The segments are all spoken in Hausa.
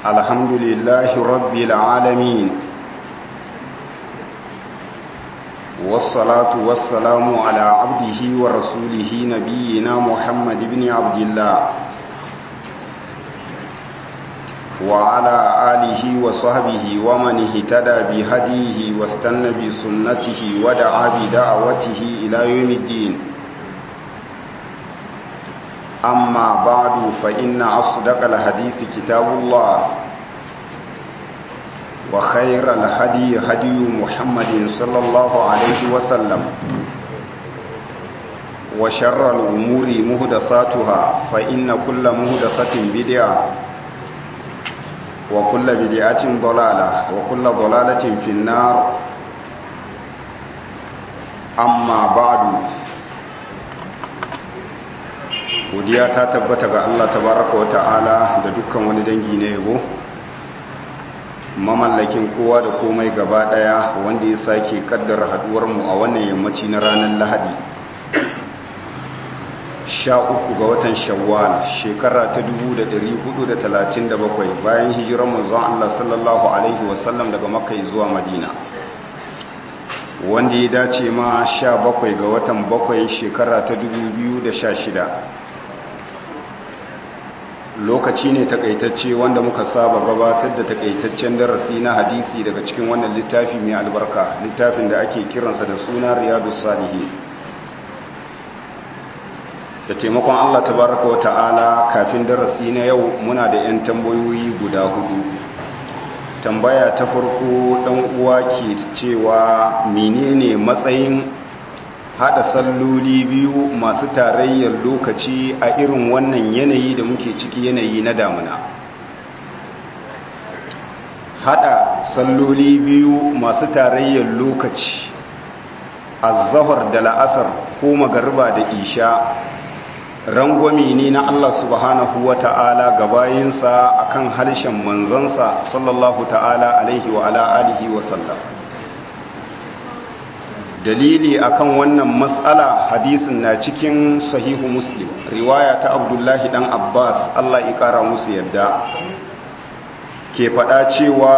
الحمد لله رب العالمين والصلاة والسلام على عبده ورسوله نبينا محمد بن عبد الله وعلى آله وصحبه ومن اهتدى بهديه واستنى بسنته ودعا بدعوته إلى يوم الدين أما بعد فإن أصدق الحديث كتاب الله وخير الهدي هدي محمد صلى الله عليه وسلم وشر الأمور مهدثاتها فإن كل مهدثة بدعة وكل بدعة ضلالة وكل ضلالة في النار أما بعد godiya ta tabbata ga Allah tabaraka wa ta'ala da dukkan wani dangi na yabo mamallakin kowa da komai gaba daya wanda ya sake kaddara haduwar mu a wannan yammaci na ranar Lahadi sha uku ga watan Shawwal shekara ta 1437 bayan hijirar manzon Allah sallallahu alaihi wasallam daga Makka zuwa Madina wanda ya dace ma sha bakwai ga watan bakwai shekara ta 2016 lokaci ne takaitacce wanda muka saba gabatar da takaitaccen darasi na hadisi daga cikin wannan littafi mai albarka littafin da ake kiransa da suna riyadu salihi da taimakon allah tabaraka wa ta'ala kafin darasi na yau muna da 'yan tambayoyi guda hudu tambaya ta farko dan uwa ke cewa menene matsayin hada salloli biyu masu tarayyar lokaci a irin wannan yanayi da muke ciki yanayi na damuna hada salloli biyu masu tarayyar lokaci azahar da la'asar ko magarba da isha rangwami ne na Allah subhanahu wa ta'ala gabayinsa akan harshen manzansa sallallahu ta'ala alaihi wa ala alihi wa sallam dalili akan wannan matsala hadisin na cikin sahihu muslim riwaya ta abdullahi dan abbas allah ikara musu yadda ke fada cewa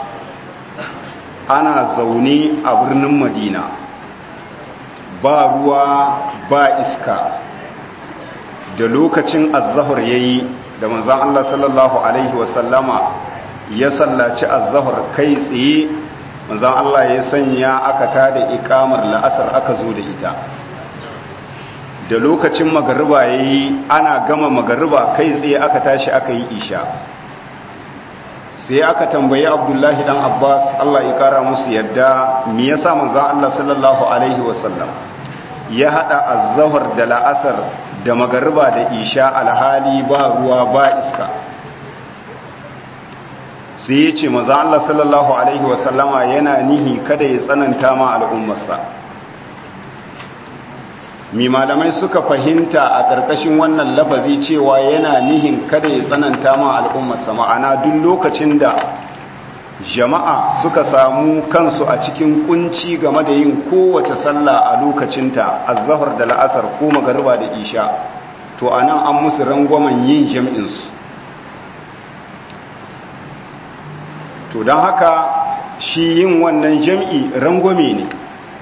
ana zaune a birnin madina ba ruwa ba iska da lokacin azahar ya yi da manzan allah sallallahu alaihi wasallama ya sallaci azahar kai tsaye manzan Allah ya sanya aka tada ikamar la'asar aka zo da ita da lokacin magariba ya yi ana gama magariba kai tsaye aka tashi aka yi isha sai aka tambayi abdullahi dan abbas Allah ya kara musu yadda me yasa manzan Allah sallallahu alaihi wasallam ya hada azzahar da la'asar da magariba da isha alhali ba ruwa ba iska sai ya ce maza Allah sallallahu Alaihi wasallama yana nihi kada ya tsananta ma al'ummarsa mi malamai suka fahimta a ƙarƙashin wannan lafazi cewa yana nihin kada ya tsananta ma al'ummarsa ma'ana duk lokacin da jama'a suka samu kansu a cikin kunci game da yin kowace sallah a lokacinta azzahar da la'asar ko magariba da isha to anan an musu rangwamen yin jam'insu to don haka shi yin wannan jam'i rangwame ne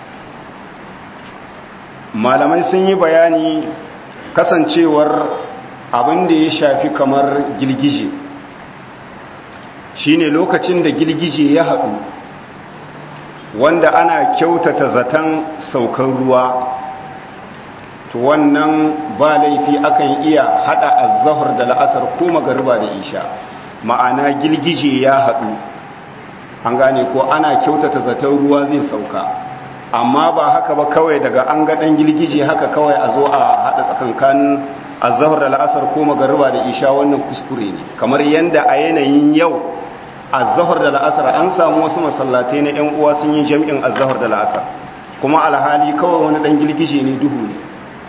malamai sun yi bayani kasancewar abin da ya shafi kamar girgije shi ne lokacin da girgije ya haɗu wanda ana kyautata zaton saukar ruwa to wannan ba laifi akan iya haɗa azahar da la'asar ko magariba da isha ma'ana girgije ya haɗu an gane ko ana kyautata zaton ruwa zai sauka amma ba haka ba kawai daga an ga ɗan girgije haka kawai a zo a haɗa tsakankanin azahar da la'asar ko magariba da isha wannan kuskure ne kamar yadda a yanayin yau azahar da la'asar an samu wasu masallatai na 'yan uwa sun yi jam'in azahar da la'asar kuma alhali kawai wani ɗan girgije ne duhu ne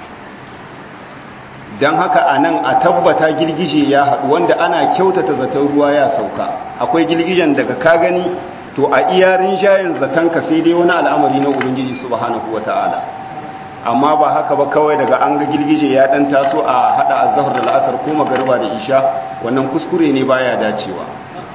don haka a nan a tabbata girgije ya haɗu wanda ana kyautata zaton ruwa ya sauka akwai girgijen daga ka gani to a iyarin jayin zatonka sai dai wani al'amari na ubangiji subhanahu wata'ala amma ba haka ba kawai daga an ga girgije ya dan taso a hada azhar da la'asar ko magariba da isha wannan kuskure ne baya dacewa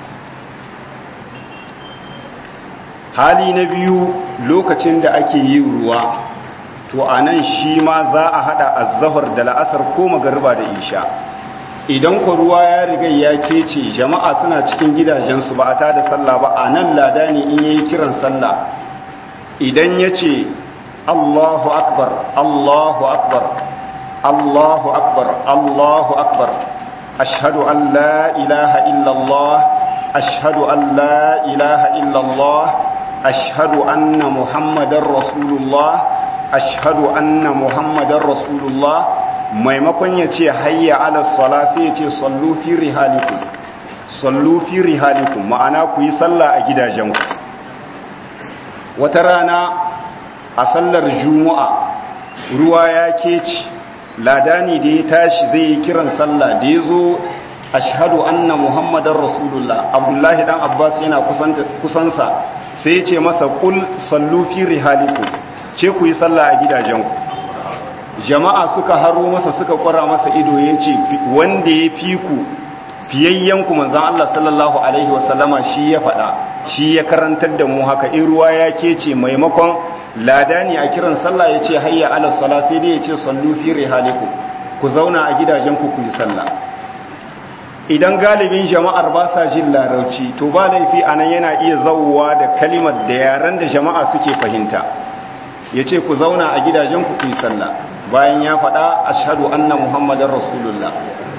hali na biyu lokacin da ake yi ruwa to a nan shi ma za a hada azzahar da la'asar ko magarba da isha idan ku ruwa ya riga ya kece jama'a suna cikin gidajensu ba a ta da sallah ba a nan lada ne in yayi kiran sallah idan ya ce allahu akbar allahu akbar allahu akbar allahu akbar ashhadu an la ilaha illallah ashhadu an la ilaha illallah ashhadu anna muhammadar rasulullah ashhadu anna muhammadar rasulullah maimakon ya ce hayya ala sala sai ya ce sallu fi rihalikum sallu fi rihalikum ma'ana ku yi sallah a gidajenku wata rana a sallar juma'a ruwa ya keci ladani da ya tashi zai yi kiran sallah da ya zo ashhadu anna muhammadar rasulullah abdullahi dan abbas yana kusansa sai ya ce masa kul sallu fi rihalikum ce ku yi sallah a gidajenku jama'a suka haro masa suka kwara masa ido ya ce wanda ya fi ku fiyayyenku manzan Allah sallallahu Alaihi wasallama shi ya faɗa shi ya karantar da mu haka in ruwa ya ke ce maimakon lada ne a kiran sallah ya ce hayya ala sala sai dai ya ce sallu fi rihaliku ku zauna a gidajenku ku yi sallah idan galibin jama'ar ba sa jin larauci to ba laifi anan yana iya zauwa da kalimar da yaren da jama'a suke fahimta ya ce ku zauna a gidajenku ku yi sallah bayan ya faɗa ashhadu anna muhammadar rasulullah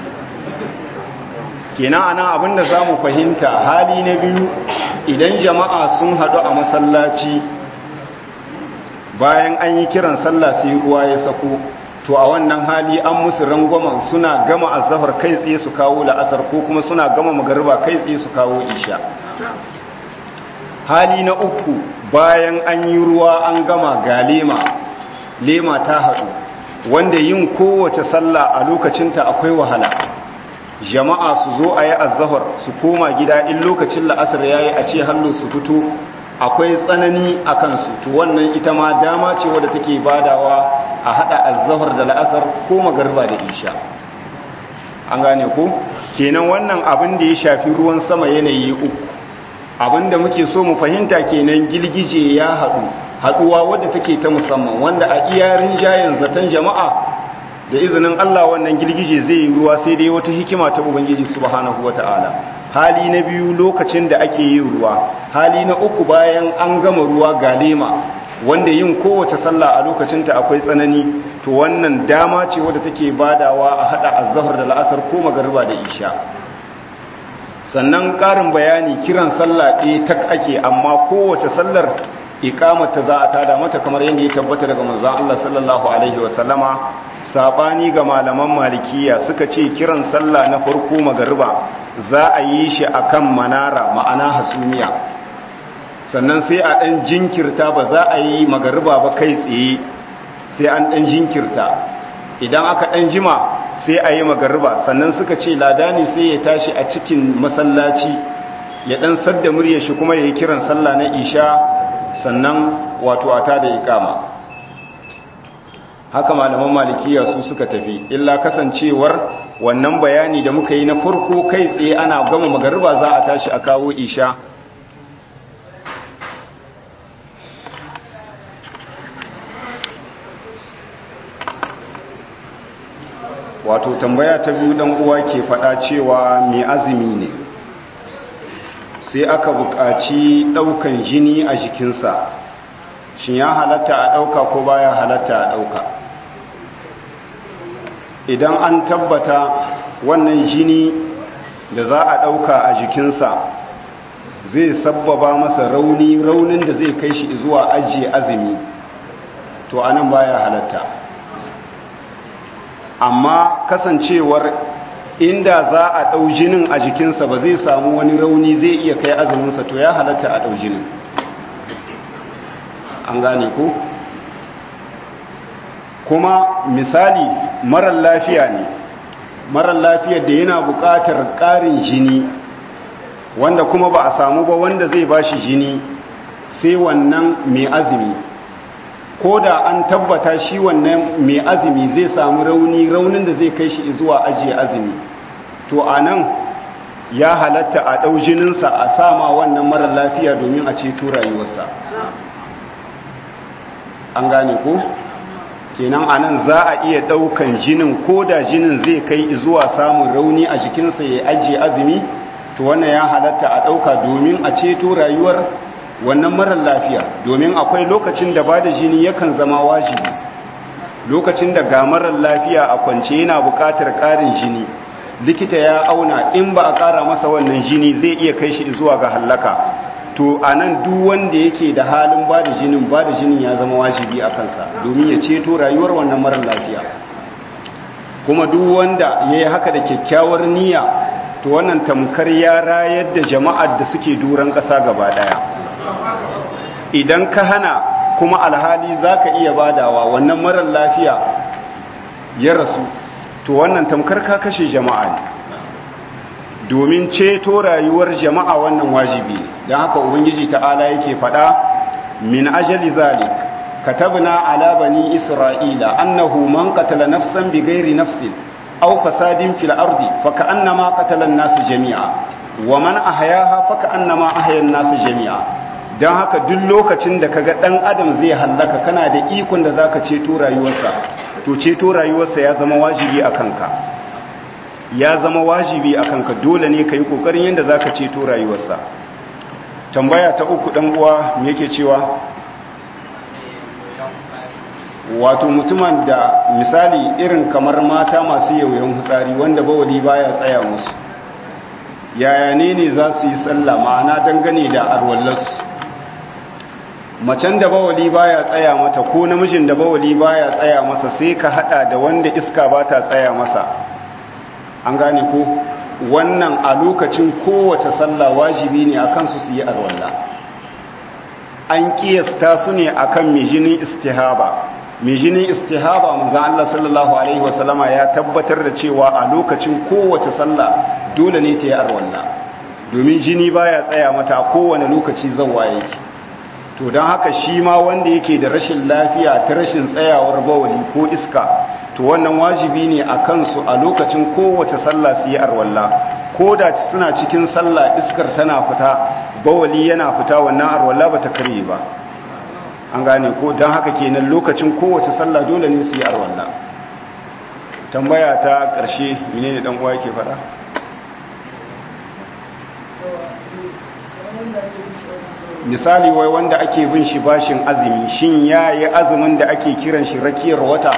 kenan ana abinda za mu fahimta hali na biyu idan jama'a sun haɗu a masallaci bayan an yi kiran sallah sai ruwa ya sako to a wannan hali an musu rangwamen suna gama azahar kai tsaye su kawo la'asar ko kuma suna gama magariba kai tsaye su kawo isha hali na uku bayan an yi ruwa an gama ga lema lema ta haɗu wanda yin kowace sallah a lokacinta akwai wahala jama'a su zo a yi azahar su koma gida in lokacin la'asar ya yi a ce hallo su fito akwai tsanani a kansu to wannan ita ma dama ce wadda take badawa a haɗa azahar da la'asar ko magarba da isha an gane ko kenan wannan abin da ya shafi ruwan sama yanayi uku abin da muke so mu fahimta kenan girgije ya haɗu haɗuwa wadda take ta musamman wanda a iyarin jayen zaton jama'a da izinin Allah wannan girgije zai yi ruwa sai dai wata hikima ta Ubangiji subhanahu wata'ala hali na biyu lokacin da ake yin ruwa hali na uku bayan an gama ruwa galema wanda yin kowace sallah a lokacinta akwai tsanani to wannan dama ce wadda take badawa a hada azhar da la'asar ko magariba da isha sannan karin bayani kiran sallah ɗaya tak ake amma kowace sallar ikamata za a tada mata kamar yadda ya tabbata daga manzon Allah sallallahu alaihi wasallama sabani ga malaman malikiya suka ce kiran sallah na farko magariba za a yi shi akan manara ma'ana hasumiya sannan sai a ɗan jinkirta ba za a yi magariba ba kai tsaye sai an ɗan jinkirta idan aka ɗan jima sai a yi magariba sannan suka ce ladani sai ya tashi a cikin masallaci ya ɗan sadda murya shi kuma ya yi kiran sallah na isha sannan wato a ta da ikama haka malaman malikiya su suka tafi illa kasancewar wannan bayani da muka yi na farko kai tsaye ana gama magariba za a tashi a kawo isha wato tambaya ta biyu dan uwa ke fada cewa mai azumi ne sai aka buƙaci ɗaukan jini a jikinsa shin ya halatta a ɗauka ko baya halatta a ɗauka idan an tabbata wannan jini da za a ɗauka a jikinsa zai sabbaba masa rauni raunin da zai kai shi zuwa ajiye azumi to anan baya halatta amma kasancewar inda za a ɗau jinin a jikinsa ba zai samu wani rauni zai iya kai azuminsa to ya halatta a ɗau jinin an gane ko kuma misali marar lafiya ne marar lafiyar da yana buƙatar ƙarin jini wanda kuma ba a samu ba wanda zai ba shi jini sai wannan mai azumi ko da an tabbata shi wannan mai azumi zai samu rauni raunin da zai kai shi zuwa ajiye azumi to a nan ya halatta a ɗau jininsa a sama wannan marar lafiya domin a ceto rayuwarsa an gane ko kenan anan za a iya ɗaukan jinin ko da jinin zai kai zuwa samun rauni a jikinsa ya ajiye azumi to wannan ya halatta a ɗauka domin a ceto rayuwar wannan marar lafiya domin akwai lokacin da ba da jini yakan zama wajibi lokacin da ga marar lafiya a kwance yana buƙatar ƙarin jini likita ya auna in ba a ƙara masa wannan jini zai iya kai shi zuwa ga hallaka to a nan duk wanda yake da halin ba da jinin ba da jinin ya zama wajibi a kansa domin ya ceto rayuwar wannan marar lafiya kuma duk wanda ya yi haka da kyakkyawar niyya to wannan tamkar ya rayar da jama'ar da suke duran ƙasa gaba ɗaya idan ka hana kuma alhali za ka iya badawa wannan marar lafiya ya rasu to wannan tamkar ka kashe jama'a ne domin ceto rayuwar jama'a wannan wajibi don haka ubangiji ta'ala yake faɗa min ajali zalik katabna ala bani isra'ila annahu man qatala nafsan bighairi nafsin aw fasadin fil ardi faka'annama qatala an-nas jami'a wa man ahyaha faka'annama ahya an-nas jami'a don haka duk lokacin da kaga dan adam zai hallaka kana da ikon da zaka ceto rayuwarsa to ceto rayuwarsa ya zama wajibi a kanka ya zama wajibi a kanka dole ne ka yi ƙoƙarin yadda za ka ceto rayuwarsa tambaya ta uku ɗan uwa me yake cewa wato mutumin da misali irin kamar mata masu yauyan hutsari wanda bawali baya tsaya musu yaya ne ne za su yi sallah ma'ana dangane da arwallarsu macen da bawali baya tsaya mata ko namijin da bawali baya tsaya masa sai ka hada da wanda iska ba ta tsaya masa an gane ko wannan a lokacin kowace sallah wajibi ne akan su su yi arwalla an kiyasta su ne akan mijinin istihaba mijinin istihaba manzon Allah sallallahu alaihi wasallama ya tabbatar da cewa a lokacin kowace sallah dole ne ta yi arwalla domin jini baya tsaya mata a kowane lokaci zawwa yake to don haka shi ma wanda yake da rashin lafiya ta rashin tsayawar bawali ko iska to wannan wajibi ne a kansu a lokacin kowace sallah su yi arwalla ko da suna cikin sallah iskar tana fita bawali yana fita wannan arwalla ba ta karye ba an gane ko don haka kenan lokacin kowace sallah dole ne su yi arwalla tambaya ta ƙarshe mene ne uwa yake faɗa misali wai wanda ake bin shi bashin azumi shin ya yi azumin da ake kiran shi rakiyar wata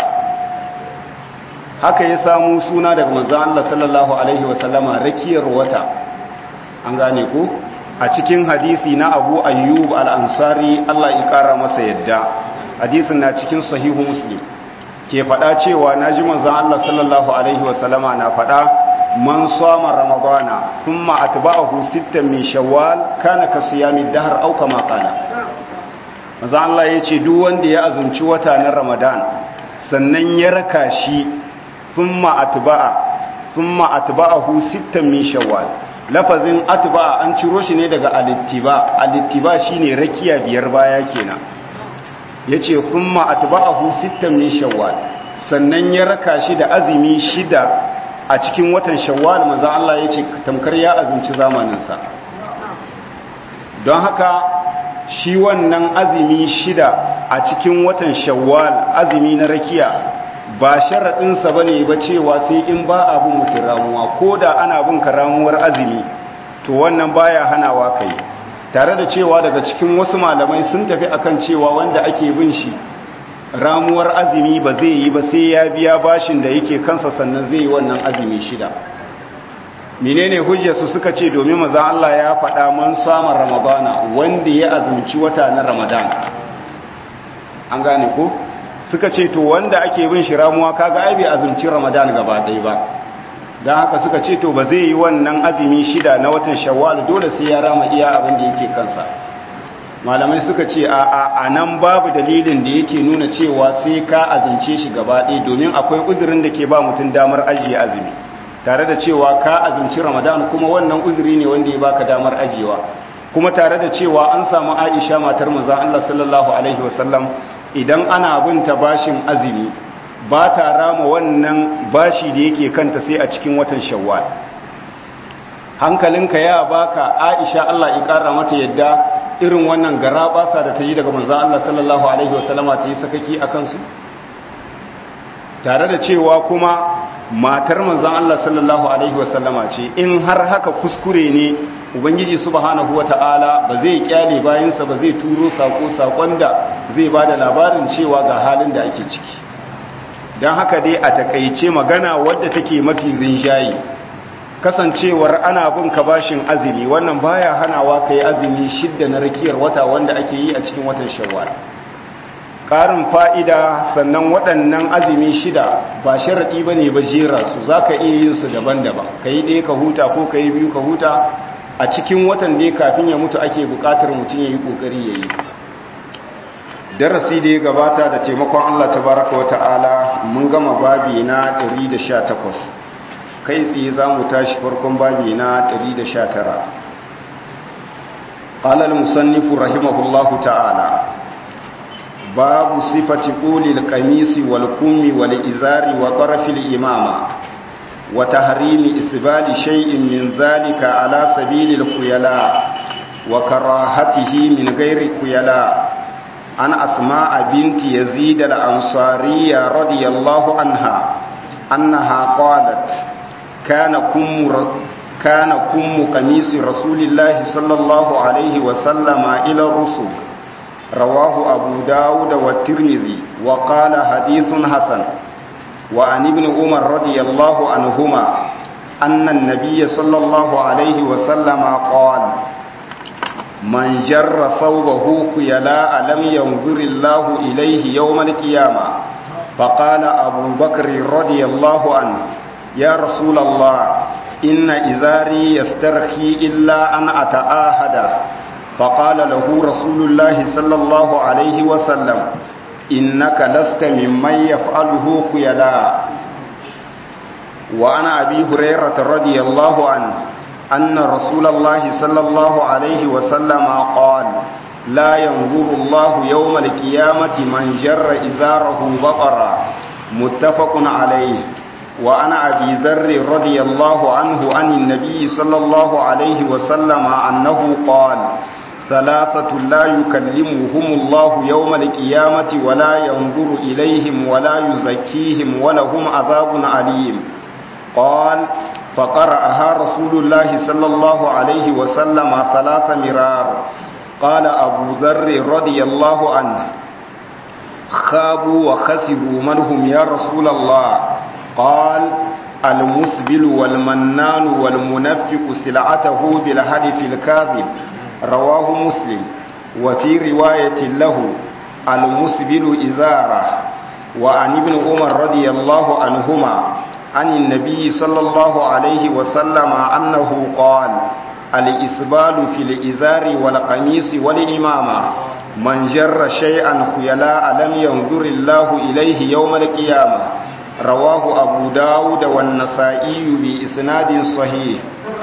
haka ya samu suna daga manzan Allah sallallahu Alaihi wasallama rakiyar wata an gane ku a cikin hadisi na abu ayyub al'ansari Allah ya kara masa yadda hadisin na cikin sahihu muslim ke faɗa cewa na ji manzan Allah sallallahu Alaihi wasallama na faɗa man sama ramadana kuma atba'ahu sittan min shawwal kana ka siyami dahar au kama kana manzo Allah yace duk wanda ya azumci wata na ramadan sannan ya raka shi thumma atba'a thumma atba'ahu sittan min shawwal lafazin atba'a an ciro shi ne daga alittiba alittiba shine rakiya biyar baya kenan yace thumma atba'ahu sittan min shawwal sannan ya raka shi da azumi shida a cikin watan shawwal maza Allah ya ce tamkar ya azumci zamaninsa don haka shi wannan azumi shida a cikin watan shawwal azumi na rakiya ba sharaɗinsa ba ne ba cewa sai in ba abin mutum ramuwa ko da ana bin ka ramuwar azumi to wannan baya hanawa kai tare da cewa daga cikin wasu malamai sun tafi akan cewa wanda ake bin shi ramuwar azumi ba zai yi ba sai ya biya bashin da yake kansa sannan zai yi wannan azumi shida menene hujjarsu suka ce domin maza Allah ya faɗa man samun ramadana wanda ya azumci wata na ramadan an gane ko suka ce to wanda ake bin shi ramuwa kaga ai bai azumci ramadan gaba ɗaya ba don haka suka ce to ba zai yi wannan azumi shida na watan shawwal dole sai ya rama iya abin da yake kansa malamai suka ce a a nan babu dalilin da yake nuna cewa sai ka azumce shi gaba ɗaya domin akwai uzurin da ke ba mutum damar ajiye azumi tare da cewa ka azumci ramadan kuma wannan uzuri ne wanda ya baka damar ajiyewa kuma tare da cewa an samu aisha matar manzon Allah sallallahu alaihi wasallam idan ana binta bashin azumi ba ta rama wannan bashi da yake kanta sai a cikin watan shawwal hankalinka ya baka aisha Allah ya kara mata yadda irin wannan gara basa da ta yi daga manzan Allah sallallahu alaihi wasallama ta yi sakaki a kansu tare da cewa kuma matar manzan Allah sallallahu alaihi wasallama ce in har haka kuskure ne ubangiji subhanahu wata'ala ba zai kyale bayansa ba zai turo sako sakon da zai ba da labarin cewa ga halin da ake ciki don haka dai a takaice magana wadda take mafi rinjaye kasancewar ana bin ka bashin azumi wannan baya hanawa ka yi azumi shidda na rakiyar wata wanda ake yi a cikin watan shawwal ƙarin fa'ida sannan waɗannan azumi shida ba sharaɗi ba ne ba jera su za ka iya yin su daban-daban ka yi ɗaya ka huta ko ka yi biyu ka huta a cikin watan da kafin ya mutu ake buƙatar mutum ya yi ƙoƙari ya yi darasi da ya gabata da taimakon allah tabaraka wa ta'ala mun gama babi na 118 kai tsaye za mu tashi farkon babi na 119 قال المصنف رحمه الله تعالى باب صفة قول القميص والكم والإزار وطرف الإمامة وتحريم إسبال شيء من ذلك على سبيل الخيلاء وكراهته من غير الخيلاء عن أسماء بنت يزيد الأنصارية رضي الله عنها أنها قالت كان كم كان كم قميص رسول الله صلى الله عليه وسلم إلى الرسل رواه أبو داود والترمذي وقال حديث حسن وعن ابن عمر رضي الله عنهما أن النبي صلى الله عليه وسلم قال من جر ثوبه خيلاء لم ينظر الله إليه يوم القيامة فقال أبو بكر رضي الله عنه يا رسول الله إن إزاري يسترخي إلا أن أتآهد فقال له رسول الله صلى الله عليه وسلم إنك لست ممن يفعله خيلاء وعن أبي هريرة رضي الله عنه أن رسول الله صلى الله عليه وسلم قال لا ينظر الله يوم القيامة من جر إزاره بطرا متفق عليه وعن أبي ذر رضي الله عنه عن النبي صلى الله عليه وسلم أنه قال ثلاثة لا يكلمهم الله يوم القيامة ولا ينظر إليهم ولا يزكيهم ولهم عذاب عليم قال فقرأها رسول الله صلى الله عليه وسلم ثلاث مرار قال أبو ذر رضي الله عنه خابوا وخسروا من هم يا رسول الله قال المسبل والمنان والمنفق سلعته بالحدث الكاذب رواه مسلم وفي رواية له المسبل إزارة وعن ابن عمر رضي الله عنهما عن النبي صلى الله عليه وسلم أنه قال الإسبال في الإزار والقميص والإمامة من جر شيئا خيلاء لم ينظر الله إليه يوم القيامة رواه أبو داود والنسائي بإسناد صحيح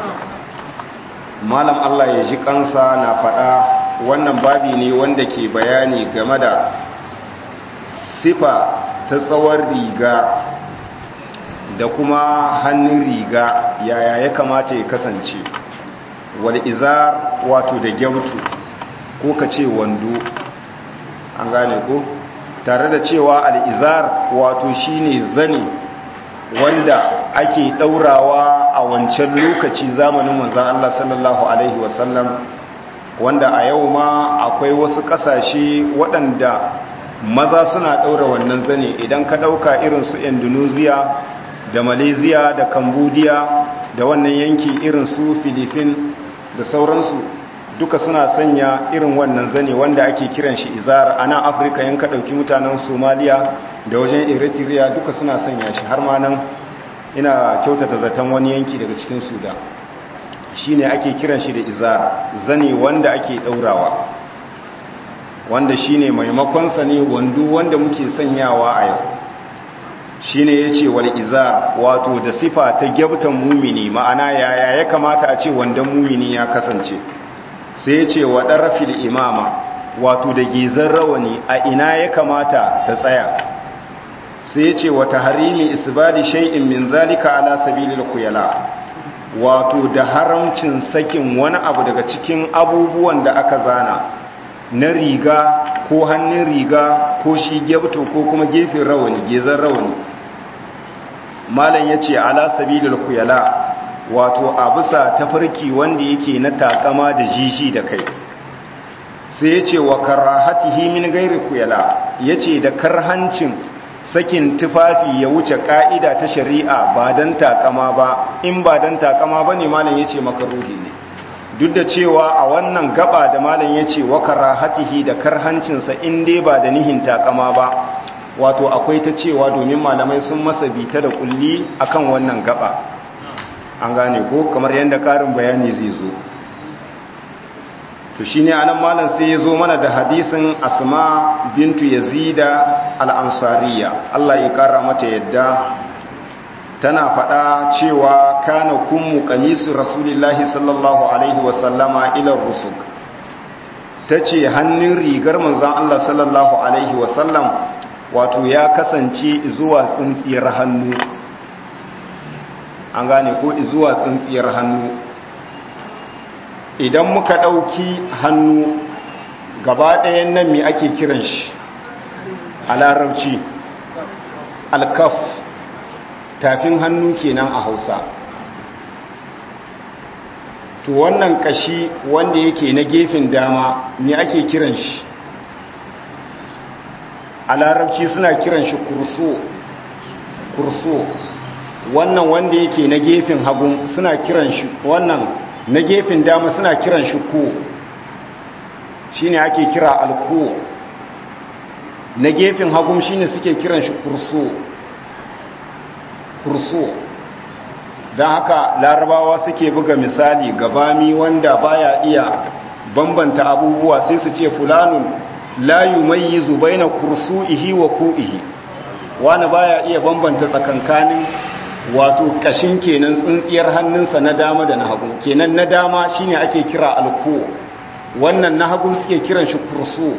malam Allah ya ji kansa na faɗa wannan babi ne wanda ke bayani game da sifa ta tsawon riga da kuma hannun riga yaya ya kamata ya kasance wal izar wato da gyautu ko ka ce wando an gane ko tare da cewa al'izar wato shine zane wanda ake ɗaurawa a wancan lokaci zamanin manzan Allah sallallahu Alaihi wasallam wanda a yau ma akwai wasu ƙasashe waɗanda maza suna ɗaura wannan zane idan ka ɗauka irin su indonesia da malaysia da cambodia da wannan yanki irin su philippines da sauransu duka suna sanya irin wannan zane wanda ake kiran shi izar a nan afirka yanka ɗauki mutanen somaliya da wajen eritrea duka suna sanya shi har ma nan ina kyautata zaton wani yanki daga cikin sudan shi ne ake kiran shi da izar zane wanda ake ɗaurawa wanda shi ne maimakonsa ne wando wanda muke sanyawa a yau shi ne ya ce wal izar wato da sifa ta gyabtan mumini ma'ana yaya ya kamata a ce wandon mumini ya kasance sai ya ce wa ɗarafil imama wato da gizar rawani a ina ya kamata ta tsaya sai ya ce wata harimi isbali shay'in min zalika ala sabilil khuyala wato da haramcin sakin wani abu daga cikin abubuwan da aka zana na riga ko hannun riga ko shi gebto ko kuma gefen rawani gezan rawani malam ya ce ala sabilil kuyala wato a bisa tafarki wanda yake na takama da jishi da kai sai ya ce wa karahatihi min gairi kuyala ya ce da karhancin sakin tufafi ya wuce ka'ida ta shari'a ba don takama ba in ba don takama ba ne malam ya ce makaruhi ne duk da cewa a wannan gaba da malam ya ce wa karahatihi da karhancinsa in dai ba da nihin takama ba wato akwai ta cewa domin malamai sun masa bita da kulli akan wannan gaba an gane ko kamar yadda karin bayani zai zo to shine anan malam sai ya zo mana da hadisin asma bintu yazida al-ansariya Allah ya kara mata yadda tana faɗa cewa kana kummu qamisu rasulillahi sallallahu alaihi wasallama ila rusuk tace hannun rigar manzon Allah sallallahu alaihi wasallam wato ya kasance zuwa tsintsiyar hannu an gane ko zuwa tsintsiyar hannu idan muka ɗauki hannu gaba ɗayan nan mai ake kiran shi a larabci alkaf tafin hannu kenan a hausa to wannan kashi wanda yake na gefen dama mai ake kiran shi a larabci suna kiran shi kurso kurso wannan wanda yake na gefen hagu suna kiran shi wannan na gefen dama suna kiran shi ko shine ake kira alko na gefen hagu shine suke kiran shi kurso kurso don haka larabawa suke buga misali gabami wanda baya iya bambanta abubuwa sai su ce fulanun la yumayyizu baina kursu'ihi wa ku'ihi wani baya iya bambanta tsakankanin wato kashin kenan tsintsiyar hannunsa na dama da na hagu kenan na dama shine ake kira alko wannan na hagu suke kiran shi kursu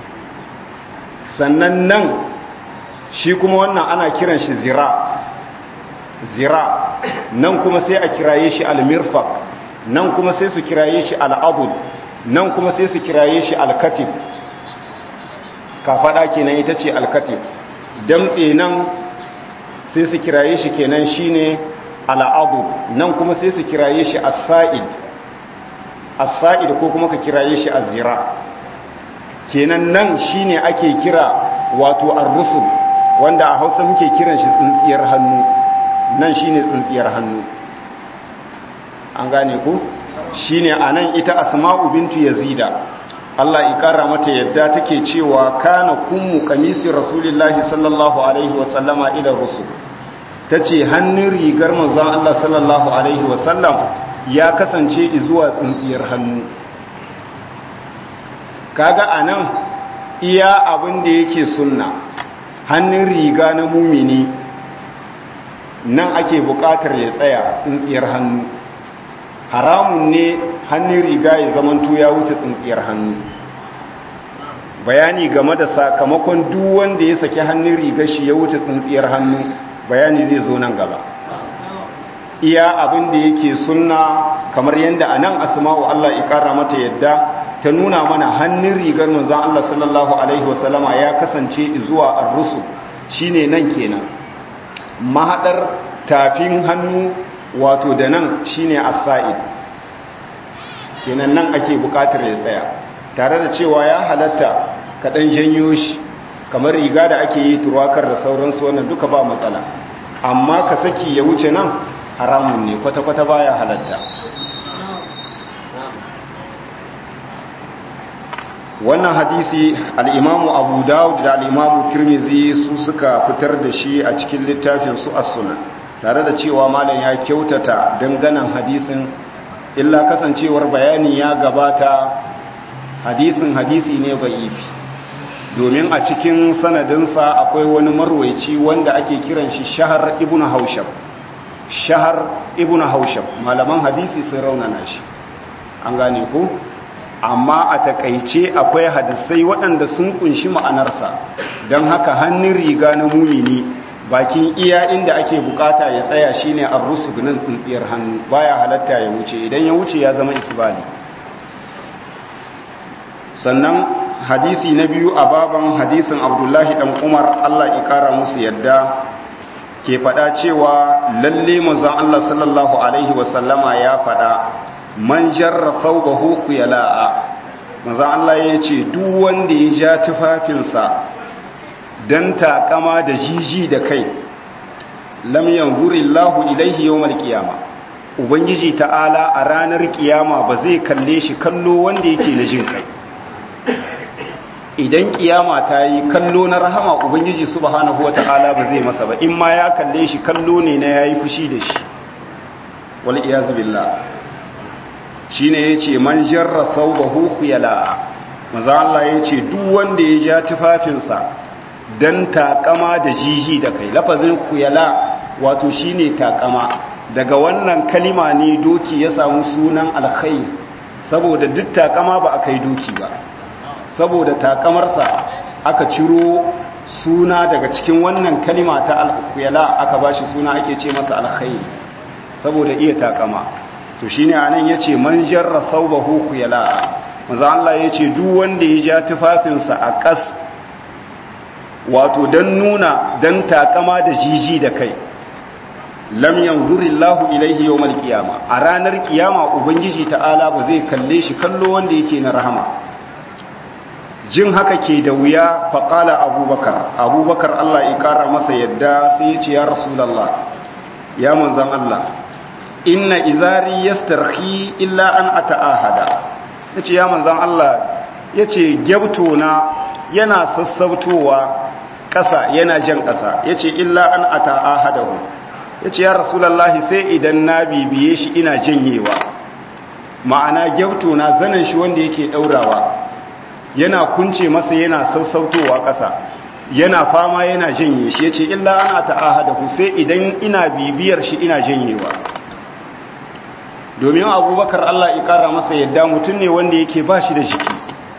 sannan nan shi kuma wannan ana kiran shi zira zira nan kuma sai a kiraye shi almirfaq nan kuma sai su kiraye shi al'abud nan kuma sai su kiraye shi alkatib kafada kenan ita ce alkatib damtse nan sai su kiraye shi kenan shine al'abud nan kuma sai su kiraye shi as-sa'id as-sa'id ko kuma ka kiraye shi az-zira kenan nan shine ake kira wato ar-rusul wanda a Hausa muke kiran shi tsintsiyar hannu nan shine tsintsiyar hannu an gane ku shine anan ita asma'u bintu yazida Allah ya kara mata yadda take cewa kana kummu kamisi rasulillahi sallallahu alaihi wa sallama ila rusul tace hannun rigar manzon Allah sallallahu alaihi wa sallam ya kasance zuwa tsintsiyar hannu kaga anan iya abin da yake sunna hannun riga na mumini nan ake buƙatar ya tsaya tsintsiyar hannu haramun ne hannun riga ya zamanto ya wuce tsintsiyar hannu bayani game da sakamakon duk wanda ya saki hannun riga shi ya wuce tsintsiyar hannu bayani zai zo nan gaba iya abin da yake sunna kamar yadda a nan asma'u Allah ya ƙara mata yadda ta nuna mana hannun rigar manzon Allah sallallahu alaihi wasallama ya kasance zuwa ar-rusul shine nan kenan mahadar tafin hannu wato da nan shine as-sa'id kenan nan ake bukatar ya tsaya tare da cewa ya halatta kaɗan janyo shi kamar riga da ake yi turwakar da sauransu wannan duka ba matsala amma ka saki ya wuce nan haramun ne kwata-kwata baya halatta wannan hadisi al'imamu abu dawud da al'imamu turmizi su suka fitar da shi a cikin littafin su as-sunan tare da cewa malam ya kyautata danganan hadisin illa kasancewar bayani ya gabata hadisin hadisi ne ba'ifi domin a cikin sanadinsa akwai wani marwaici wanda ake kiran shi shahar ibn haushab shahar ibn haushab malaman hadisi sun raunana shi an gane ku amma a takaice akwai hadisai waɗanda sun kunshi ma'anarsa don haka hannun riga na mumini bakin iya inda ake bukata ya tsaya shine ar-rusuk nan tsintsiyar hannu baya halatta ya wuce idan ya wuce ya zama isbali sannan hadisi na biyu a baban hadisin abdullahi dan umar allah ikara musu yadda ke fada cewa lalle manzon allah sallallahu alaihi wasallama ya fada man jarra thawbahu khuyala'a manzon allah ya ce duk wanda ya ja tufafinsa dan takama da jiji da kai lam yanzurillahu ilaihi yawmal qiyamah ubangiji ta'ala a ranar kiyama ba zai kalle shi kallo wanda yake na jin kai idan kiyama ta yi kallo na rahama ubangiji subhanahu wata'ala ba zai masa ba in ma ya kalle shi kallo ne na yayi fushi da shi wal iyaz billah shine yace man jarra thawbahu khuyala maza Allah yace duk wanda ya ja tufafinsa dan takama da jiji da kai lafazin khuyala wato shine takama daga wannan kalima ne doki ya samu sunan alkhair saboda duk takama ba a kai doki ba saboda takamarsa aka ciro suna daga cikin wannan kalima ta alkhuyala aka bashi suna ake ce masa alkhair saboda iya takama to shine anan yace man jarra thawbahu khuyala manzo Allah yace duk wanda ya ja tufafinsa a kas wato dan nuna dan takama da jiji da kai lam yanzurillahu ilaihi yawmal qiyama a ranar kiyama ubangiji ta'ala ba zai kalle shi kallo wanda yake na rahama jin haka ke da wuya faqala abubakar abubakar Allah ya kara masa yadda sai ya ce ya rasulullah ya manzon Allah inna izari yastarhi illa an ata'ahada yace ya manzon Allah yace gyabto na yana sassautowa ƙasa yana jan ƙasa yace illa an ata'ahadahu ya ce ya rasulallahi sai idan na bibiye shi ina janyewa ma'ana gyauto na zanen shi wanda yake ɗaurawa yana kunce masa yana sassautowa ƙasa yana fama yana janye shi ya ce illa ana ta'aha da sai idan ina bibiyar shi ina janyewa domin abubakar allah ya ƙara masa yadda mutum ne wanda yake ba shi da jiki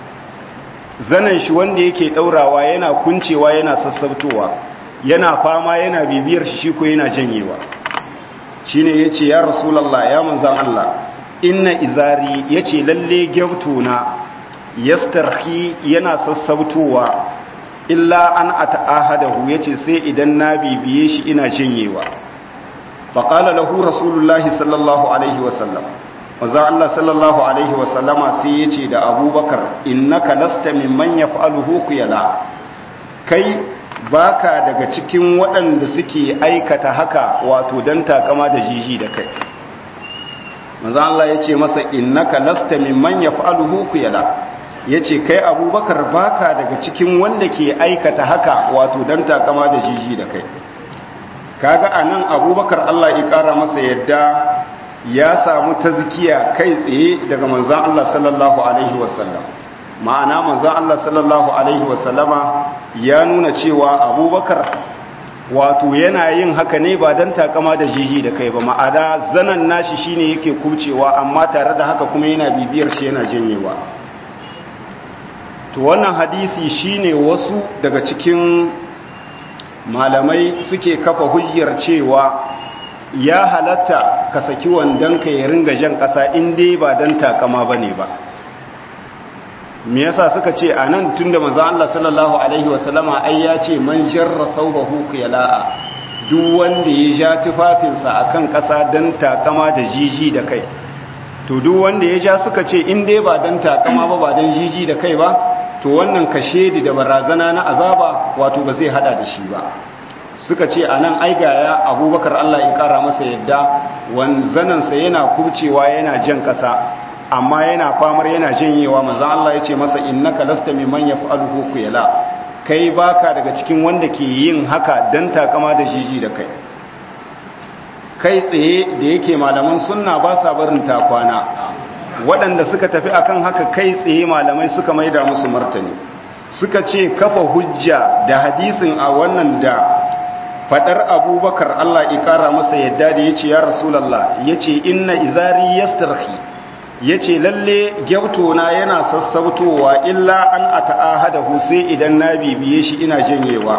zanen shi wanda yake ɗaurawa yana kuncewa yana sassautowa yana fama yana bibiyar shi shi ko yana janyewa shine yace ya rasulullah ya manzan Allah inna izari yace lalle gyautuna yastarhi yana sassautowa illa an ata'ahadahu yace sai idan na bibiye shi ina janyewa faqala lahu rasulullah sallallahu alaihi wasallam manzan Allah sallallahu alaihi wasallama sai yace da abubakar innaka lasta mimman yaf'aluhu khuyala kai baka daga cikin waɗanda suke aikata haka wato don takama da jiji da kai manzo Allah ya ce masa innaka lasta mimman yaf'aluhu khuyala yace kai abubakar baka daga cikin wanda ke aikata haka wato don takama da jiji da kai kaga anan abubakar Allah ya kara masa yadda ya samu tazkiya kai tsaye daga manzo Allah sallallahu alaihi wasallam ma'ana manzan Allah sallallahu Alaihi wasallama ya nuna cewa abubakar wato yana yin haka ne ba don takama da jiji da kai ba ma'ada zanen nashi shine yake kucewa amma tare da haka kuma yana bibiyar shi yana janyewa to wannan hadisi shine wasu daga cikin malamai suke kafa hujjar cewa ya halatta ka saki wandonka ya ringa jan ƙasa in dai ba don takama ba ne ba me yasa suka ce a nan tun da manzo Allah sallallahu alaihi wasallama ai ya ce man jarra thawbahu qiyala'a duk wanda ya ja tufafinsa akan ƙasa dan takama da jiji da kai to duk wanda ya ja suka ce in dai ba dan takama ba ba dan jiji da kai ba to wannan kashedi da barazana na azaba wato ba zai hada da shi ba suka ce a nan aigaya abubakar Allah ya kara masa yadda wanzanansa yana kubcewa yana jan ƙasa amma yana famar yana janyewa manzon Allah ya ce masa innaka lasta mimman yaf'aluhu khuyala kai baka daga cikin wanda ke yin haka dan takama da jiji da kai kai tsaye da yake malaman sunna ba sa barin takwana waɗanda suka tafi akan haka kai tsaye malamai suka maida musu martani suka ce kafa hujja da hadisin a wannan da fadar abubakar Allah ikara masa yadda da yace ya rasulullah yace inna izari yastarhi ya ce lalle gyautona yana sassautowa illa an a ta'ahadahu sai idan na bibiye shi ina janyewa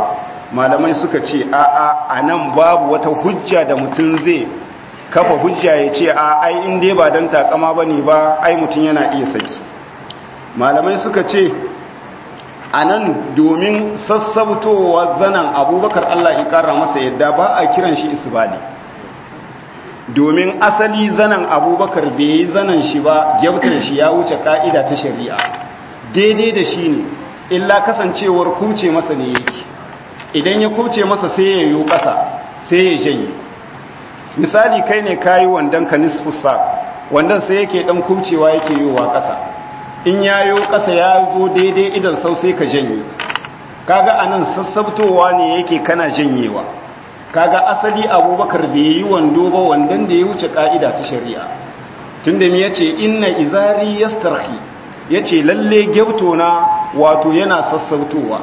malamai suka ce a'a a nan babu wata hujja da mutum zai kafa hujja ya ce a ai in dai ba don takama ba ne ba ai mutum yana iya saki malamai suka ce a nan domin sassabtowa zanen abubakar allah ya kara masa yadda ba a kiran shi isbali domin asali zanen abubakar bai yi zanen shi ba gyautar shi ya wuce ka'ida ta shari'a daidai da shi ne illa kasancewar kuce masa ne yake idan ya kuce masa sai ya yi ƙasa sai ya janye misali kai ne kayi wandon ka nisfusa wandon sai yake dan kubcewa yake yiwa ƙasa in ya yi ƙasa ya zo daidai idan sau sai ka janye kaga anan sassabtowa ne yake kana janyewa kaga asali abubakar bai yi wando ba wandon da ya wuce ka'ida ta shari'a tunda mi yace inna izari yastarhi yace lalle gyauto na wato yana sassabtowa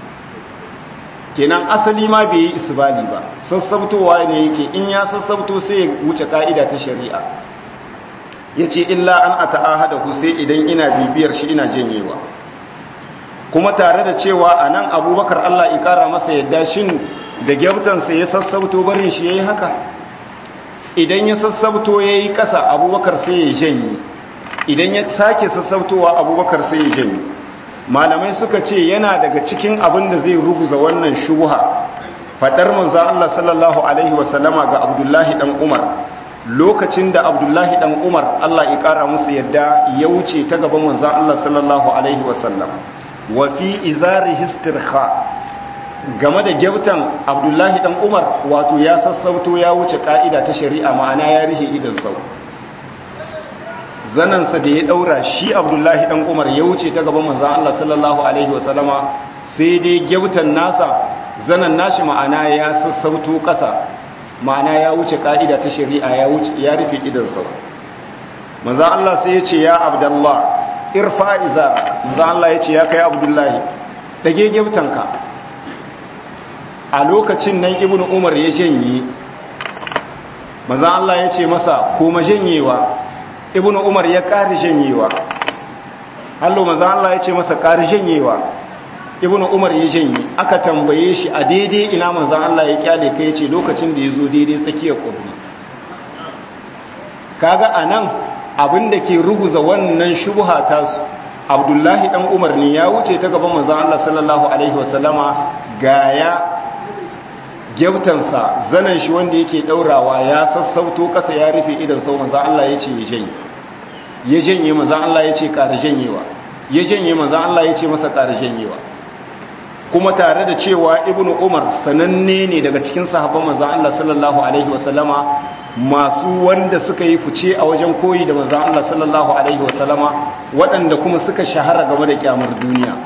kenan asali ma bai yi isbali ba sassabtowa ne yake in ya sassabto sai ya wuce ka'ida ta shari'a yace illa an ata'ahada ku sai idan ina bibiyar shi ina janyewa kuma tare da cewa anan abubakar Allah ya kara masa yadda shin da gyautansa ya sassabto barin shi yayi haka idan ya sassabto yayi kasa abubakar sai ya janye idan ya sake sassabtowa abubakar sai ya janye malamai suka ce yana daga cikin abin da zai ruguza wannan shubha fadar manzo Allah sallallahu alaihi wasallama ga Abdullahi dan Umar lokacin da Abdullahi dan Umar Allah ya kara musu yadda ya wuce ta gaban manzo Allah sallallahu alaihi wasallam wa fi izari istirkha game da gyautan Abdullahi dan Umar wato ya sassauto ya wuce ka'ida ta shari'a ma'ana ya rihe idan sau zanansa da ya daura shi abdullahi dan umar ya wuce ta gaban manzan Allah sallallahu alaihi wasallama sai dai gyautan nasa zanan nashi ma'ana ya sassauto kasa ma'ana ya wuce ka'ida ta shari'a ya wuce ya rufe idansa manzan Allah sai ya ce ya abdullah irfa izara manzan Allah ya ce ya kai abdullahi dage gyautanka a lokacin nan ibnu umar ya janye manzan Allah ya ce masa koma janyewa ibn umar ya ƙari janyewa hallo maza Allah ya ce masa ƙari janyewa ibn umar ya janye aka tambaye shi a daidai ina manzan Allah ya kyale kai ce lokacin da ya zo daidai tsakiyar ƙurni kaga a nan abin da ke ruguza wannan shubha ta su abdullahi ɗan umar ne ya wuce ta gaban manzan Allah sallallahu alaihi wasallama gaya gyautansa zanen shi wanda yake daurawa ya sassauto kasa ya rufe idan sau manzan Allah ya ce ya janye ya janye manzan Allah ya ce ƙara janyewa ya janye manzan Allah ya ce masa ƙara janyewa kuma tare da cewa ibnu umar sananne ne daga cikin sahabban manzan Allah sallallahu alaihi wasallama masu wanda suka yi fice a wajen koyi da manzan Allah sallallahu alaihi wasallama waɗanda kuma suka shahara game da kyamar duniya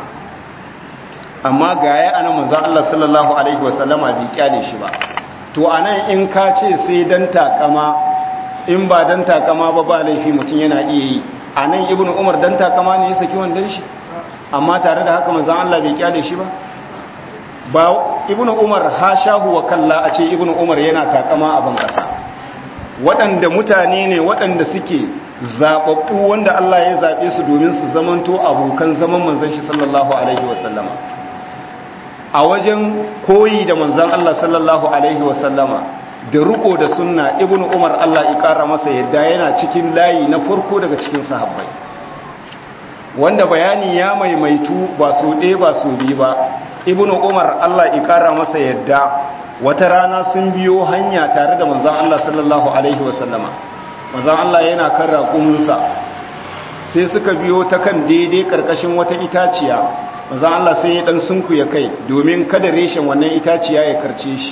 amma ga ya ana manzan Allah sallallahu Alaihi wasallama bai kyale shi ba to a nan in ka ce sai don takama in ba don takama ba ba laifi mutum yana iya yi a nan ibn umar don takama ne ya saki wandon shi amma tare da haka manzan Allah bai kyale shi ba ba ibn umar ha shahu wa kalla a ce ibn umar yana takama a ban kasa waɗanda mutane ne waɗanda suke zaɓaɓɓu wanda Allah ya zaɓe su domin su zamanto abokan zaman manzan shi sallallahu alaihi wasallama a wajen koyi da manzan Allah sallallahu Alaihi wasallama da riko da sunna ibn umar Allah ƙara masa yadda yana cikin layi na farko daga cikin sahabbai wanda bayani ya maimaitu ba su ɗaya ba su biyu ba ibn umar Allah ƙara masa yadda wata rana sun biyo hanya tare da manzan Allah sallallahu Alaihi wasallama manzan Allah yana kan raƙuminsa sai suka biyo ta kan daidai ƙarƙashin wata itaciya manzan Allah sai ya dan sunku ya kai domin kada reshen wannan itaciya ya karce shi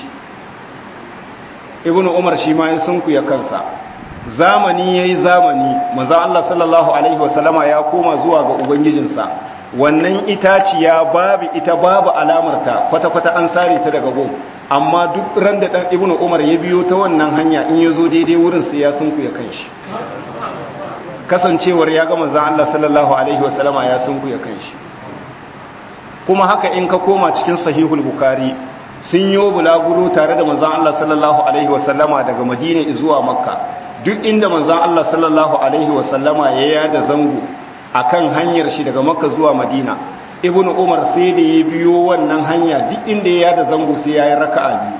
ibnu umar shi ma ya sunku ya kansa zamani yayi zamani manzan Allah sallallahu alaihi wasallama ya koma zuwa ga ubangijinsa wannan itaciya babu ita babu alamarta kwata-kwata an sare ta daga gom amma duk ran da dan ibnu umar ya biyo ta wannan hanya in ya zo daidai wurin sai ya sunku ya kanshi kasancewar ya ga manzan Allah sallallahu alaihi wasallama ya sunku ya kanshi kuma haka in ka koma cikin sahihul bukari sun yi bulaguro tare da manzan Allah sallallahu alaihi wasallama daga madina zuwa makka duk inda manzan Allah sallallahu alaihi wasallama ya yada zango akan hanyar shi daga makka zuwa madina ibnu umar sai da ya biyo wannan hanya duk inda ya yada zango sai ya yi raka'a biyu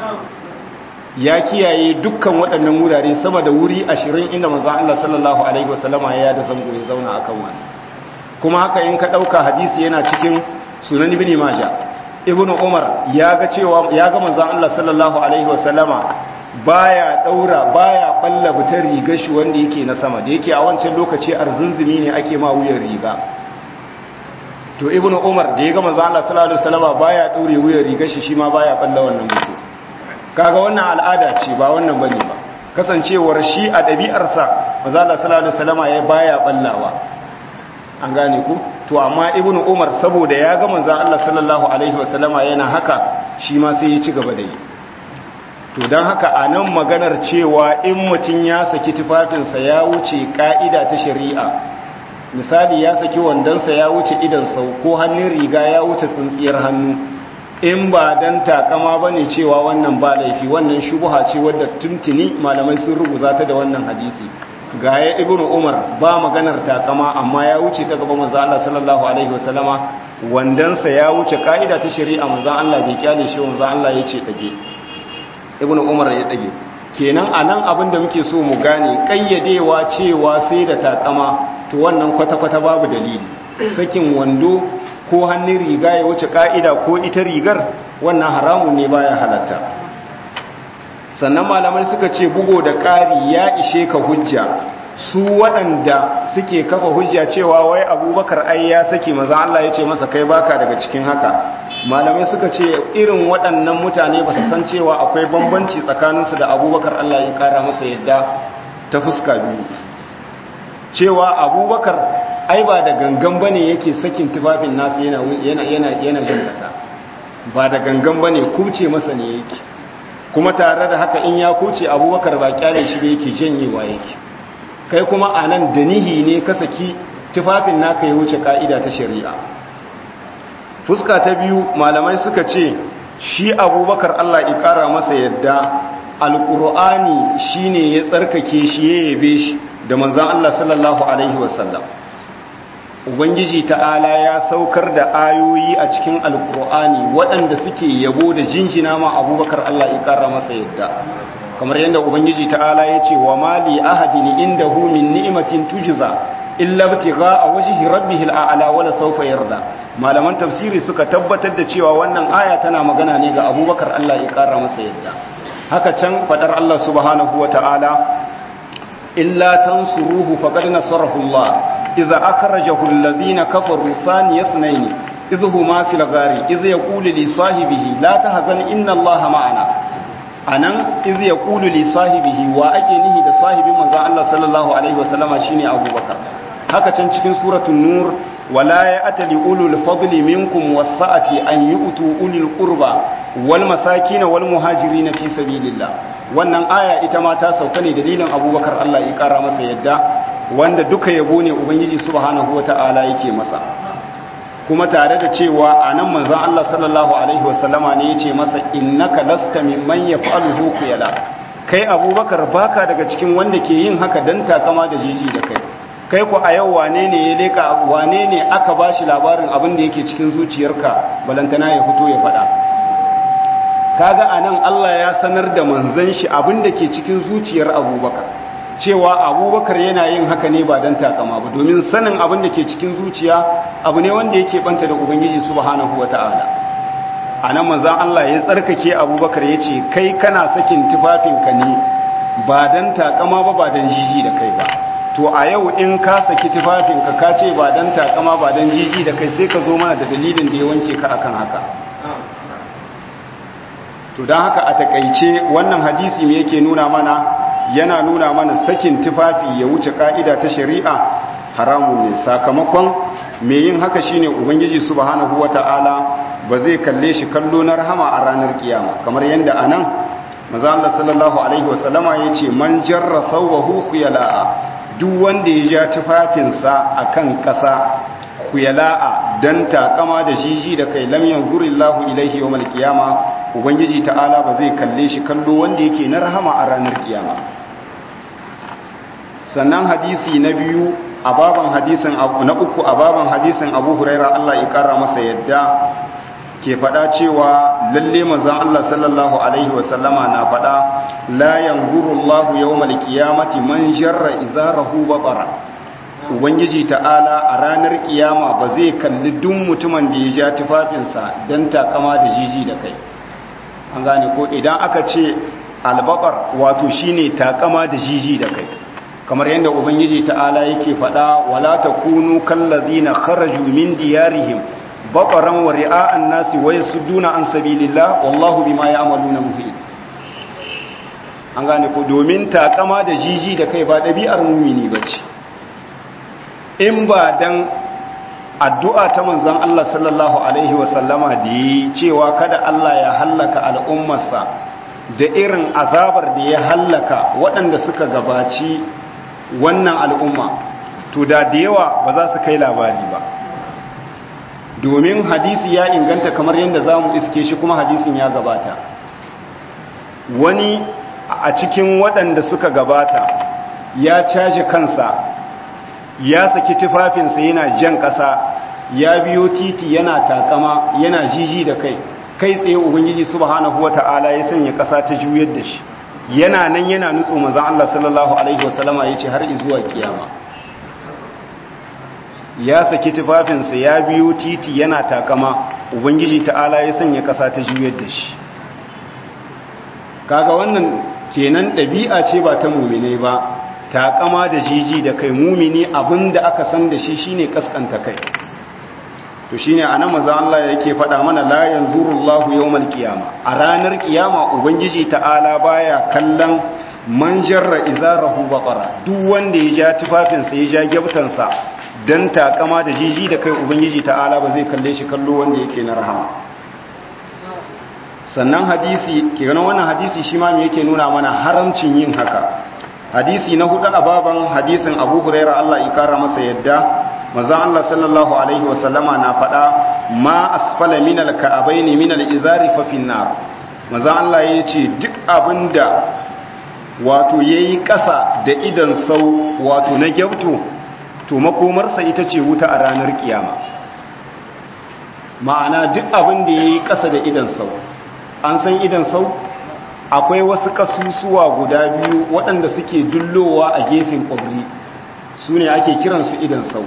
ya kiyaye dukkan waɗannan wurare sama da wuri ashirin inda manzan Allah sallallahu alaihi wasallama ya yada zango ya zauna akan wani kuma haka in ka ɗauka hadisi yana cikin sunan ibn maja ibnu umar ya ga cewa ya ga manzan Allah sallallahu alaihi wasallama baya daura baya balla butar rigar shi wanda yake na sama da yake a wancan lokaci arzunzumi ne ake ma wuyan riga to ibnu umar da ya ga manzo Allah sallallahu alaihi wasallam baya daure wuyan rigar shi shi ma baya balla wannan mutu kaga wannan al'ada ce ba wannan bane ba kasancewar shi a dabi'arsa manzo Allah sallallahu alaihi wasallam ya baya ballawa an gane ku to amma ibnu umar saboda ya ga manzo Allah sallallahu alaihi wasallam yana haka shi ma sai ya ci gaba da yi to don haka a nan maganar cewa in mutum ya saki tufafinsa ya wuce ka'ida ta shari'a misali ya saki wandonsa ya wuce idan sau ko hannun riga ya wuce tsintsiyar hannu in ba don takama ba ne cewa wannan ba laifi wannan shubuha ce wadda tuntuni malamai sun rubuta ta da wannan hadisi ga ya ibnu umar ba maganar takama amma ya wuce ta gaba manzo Allah sallallahu alaihi wasallama wandonsa ya wuce ka'ida ta shari'a manzo Allah bai kyale shi manzo Allah ya ce dage ibnu umar ya dage kenan anan abin da muke so mu gane kayyadewa cewa sai da takama to wannan kwata-kwata babu dalili sakin wando ko hannun riga ya wuce ka'ida ko ita rigar wannan haramun ne baya halatta sannan malamai suka ce bugo da ƙari ya ishe ka hujja su waɗanda suke kafa hujja cewa wai abubakar ai ya saki maza Allah ya ce masa kai baka daga cikin haka malamai suka ce irin waɗannan mutane ba su san cewa akwai bambanci tsakaninsu da abubakar Allah ya kara masa yadda ta fuska biyu cewa abubakar ai ba da gangan ba ne yake sakin tufafin nasu yana yana jan kasa ba da gangan ba ne kubce masa ne yake kuma tare da haka in ya kuce abubakar ba kyale shi ba yake janyewa yake kai kuma a nan da nihi ne ka saki tufafin naka ya wuce ka'ida ta shari'a fuska ta biyu malamai suka ce shi abubakar allah ƙara masa yadda alƙur'ani shi ne ya tsarkake shi ya yabe shi da manzan allah sallallahu alaihi wasallam ubangiji ta'ala ya saukar da ayoyi a cikin alƙur'ani waɗanda suke yabo da jinjina ma abubakar allah ƙara masa yadda kamar yadda ubangiji ta'ala ya ce wa mali ahadin indahu min ni'matin tujza illa ibtigha wajhi rabbih al'ala wala sawfa yarda malaman tafsiri suka tabbatar da cewa wannan aya tana magana ne ga Abubakar Allah ya kara masa yadda haka can fadar Allah subhanahu wata'ala illa tansuruhu faqad nasarahu Allah idza akhrajahu alladhina kafaru thaniya ithnayn idh huma fil ghari idh yaqulu li sahibihi la tahzan inna Allah ma'ana anan iz yaqulu li sahibihi wa ake nihi da sahibin manzon Allah sallallahu alaihi wasallama shine Abubakar haka can cikin suratul nur wala ya'tali ulul fadli minkum was-sa'ati an yu'tu ulil qurba wal masakin wal muhajirin fi sabilillah wannan aya ita ma ta sauka ne dalilin Abubakar Allah ya kara masa yadda wanda duka yabo ne ubangiji subhanahu wata'ala yake masa kuma tare da cewa a nan manzan Allah sallallahu Alaihi wasallama ne ya ce masa innaka lasta mimman ya fa'aluhu kuyala kai abubakar baka daga cikin wanda ke yin haka don takama da jiji da kai kai ku a yau wane ne ya leka wane ne aka ba shi labarin abin da yake cikin zuciyarka balantana ya fito ya faɗa kaga a nan Allah ya sanar da manzan shi abin da ke cikin zuciyar abubakar cewa abubakar yana yin haka ne ba don takama ba domin sanin abin da ke cikin zuciya abu ne wanda yake banta da ubangiji subhanahu wa ta'ala a nan manzan Allah ya tsarkake abubakar ya ce kai kana sakin tufafinka ne ba don takama ba ba don jiji da kai ba to a yau in ka saki tufafinka ka ce ba don takama ba don jiji da kai sai ka zo mana da dalilin da ya wanke ka akan haka to don haka a takaice wannan hadisi me yake nuna mana yana nuna mana sakin tufafi ya wuce ka'ida ta shari'a haramun ne sakamakon me yin haka shine ubangiji subhanahu wata'ala ba zai kalle shi kallo na rahama a ranar kiyama kamar yadda anan manzo Allah sallallahu alaihi wasallama yace man jarra thawbahu khuyala'a duk wanda ya ja tufafinsa akan kasa khuyala'a dan takama da jiji da kai lam yanzurillahu ilaihi yawmal qiyama ubangiji ta'ala ba zai kalle shi kallo wanda yake na rahama a ranar kiyama sannan hadisi na biyu a baban hadisin na uku a baban hadisin Abu Huraira Allah ya kara masa yadda ke faɗa cewa lalle manzon Allah sallallahu alaihi wa sallama na faɗa la yanzuru Allahu yawmal qiyamati man jarra izarahu batara ubangiji ta'ala a ranar kiyama ba zai kalli duk mutumin da ya ja tufafinsa don takama da jiji da kai an gane ko idan aka ce albakar wato shine takama da jiji da kai kamar yadda ubangiji ta'ala yake faɗa wala takunu kallazina kharaju min diyarihim baqaran wa ri'a'an nasi wa yasudduna an sabilillah wallahu bima ya'maluna muhit an gane ko domin takama da jiji da kai ba ɗabi'ar mumini bace in ba dan addu'a ta manzon Allah sallallahu alaihi wasallama da yi cewa kada Allah ya hallaka al'ummarsa da irin azabar da ya hallaka waɗanda suka gabaci wannan al'umma to da da yawa ba za su kai labari ba domin hadisi ya inganta kamar yadda za mu iske shi kuma hadisin ya gabata wani a cikin waɗanda suka gabata ya caji kansa ya saki tufafinsa yana jan ƙasa ya biyo titi yana takama yana jiji da kai kai tsaye ubangiji subhanahu wata'ala ya sanya ƙasa ta juyar da shi yana nan yana nutso manzon Allah sallallahu alaihi wasallama yace har zuwa kiyama ya saki tufafinsa ya biyo titi yana takama ubangiji ta'ala ya sanya ƙasa ta juyar da shi kaga wannan kenan ɗabi'a ce ba ta muminai ba takama da jiji da kai mumini abinda aka san da shi shine kaskanta kai to shine anan manzo Allah yake faɗa mana la yanzurullahu yawmal qiyama a ranar kiyama ubangiji ta'ala baya kallon man jarra izarahu baqara duk wanda ya ja tufafin sa ya ja gyabtansa dan takama da jiji da kai ubangiji ta'ala ba zai kalle shi kallo wanda yake na rahama sannan hadisi kenan wannan hadisi shi ma me yake nuna mana haramcin yin haka hadisi na hudu a baban hadisin abu huraira Allah ya kara masa yadda maza Allah sallallahu alaihi wasallama na faɗa ma asfala min alka'abaini min alizari fa finnar maza Allah ya ce duk abinda wato yayi ƙasa da idan sau wato na gyauto to makomarsa ita ce wuta a ranar kiyama ma'ana duk abin da yayi ƙasa da idan sau an san idan sau akwai wasu kasusuwa guda biyu waɗanda suke dullowa a gefen ƙwabri su ne ake kiransu idan sau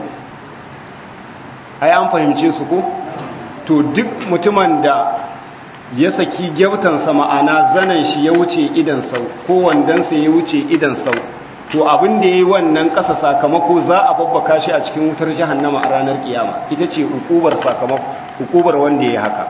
ai an fahimce su ko to duk mutumin da ya saki gyautansa ma'ana zanen shi ya wuce idan sau ko wandansa ya wuce idan sau to abin da ya yi wannan ƙasa sakamako za a babbaka shi a cikin wutar jahannama a ranar kiyama ita ce hukubar sakamako hukubar wanda ya haka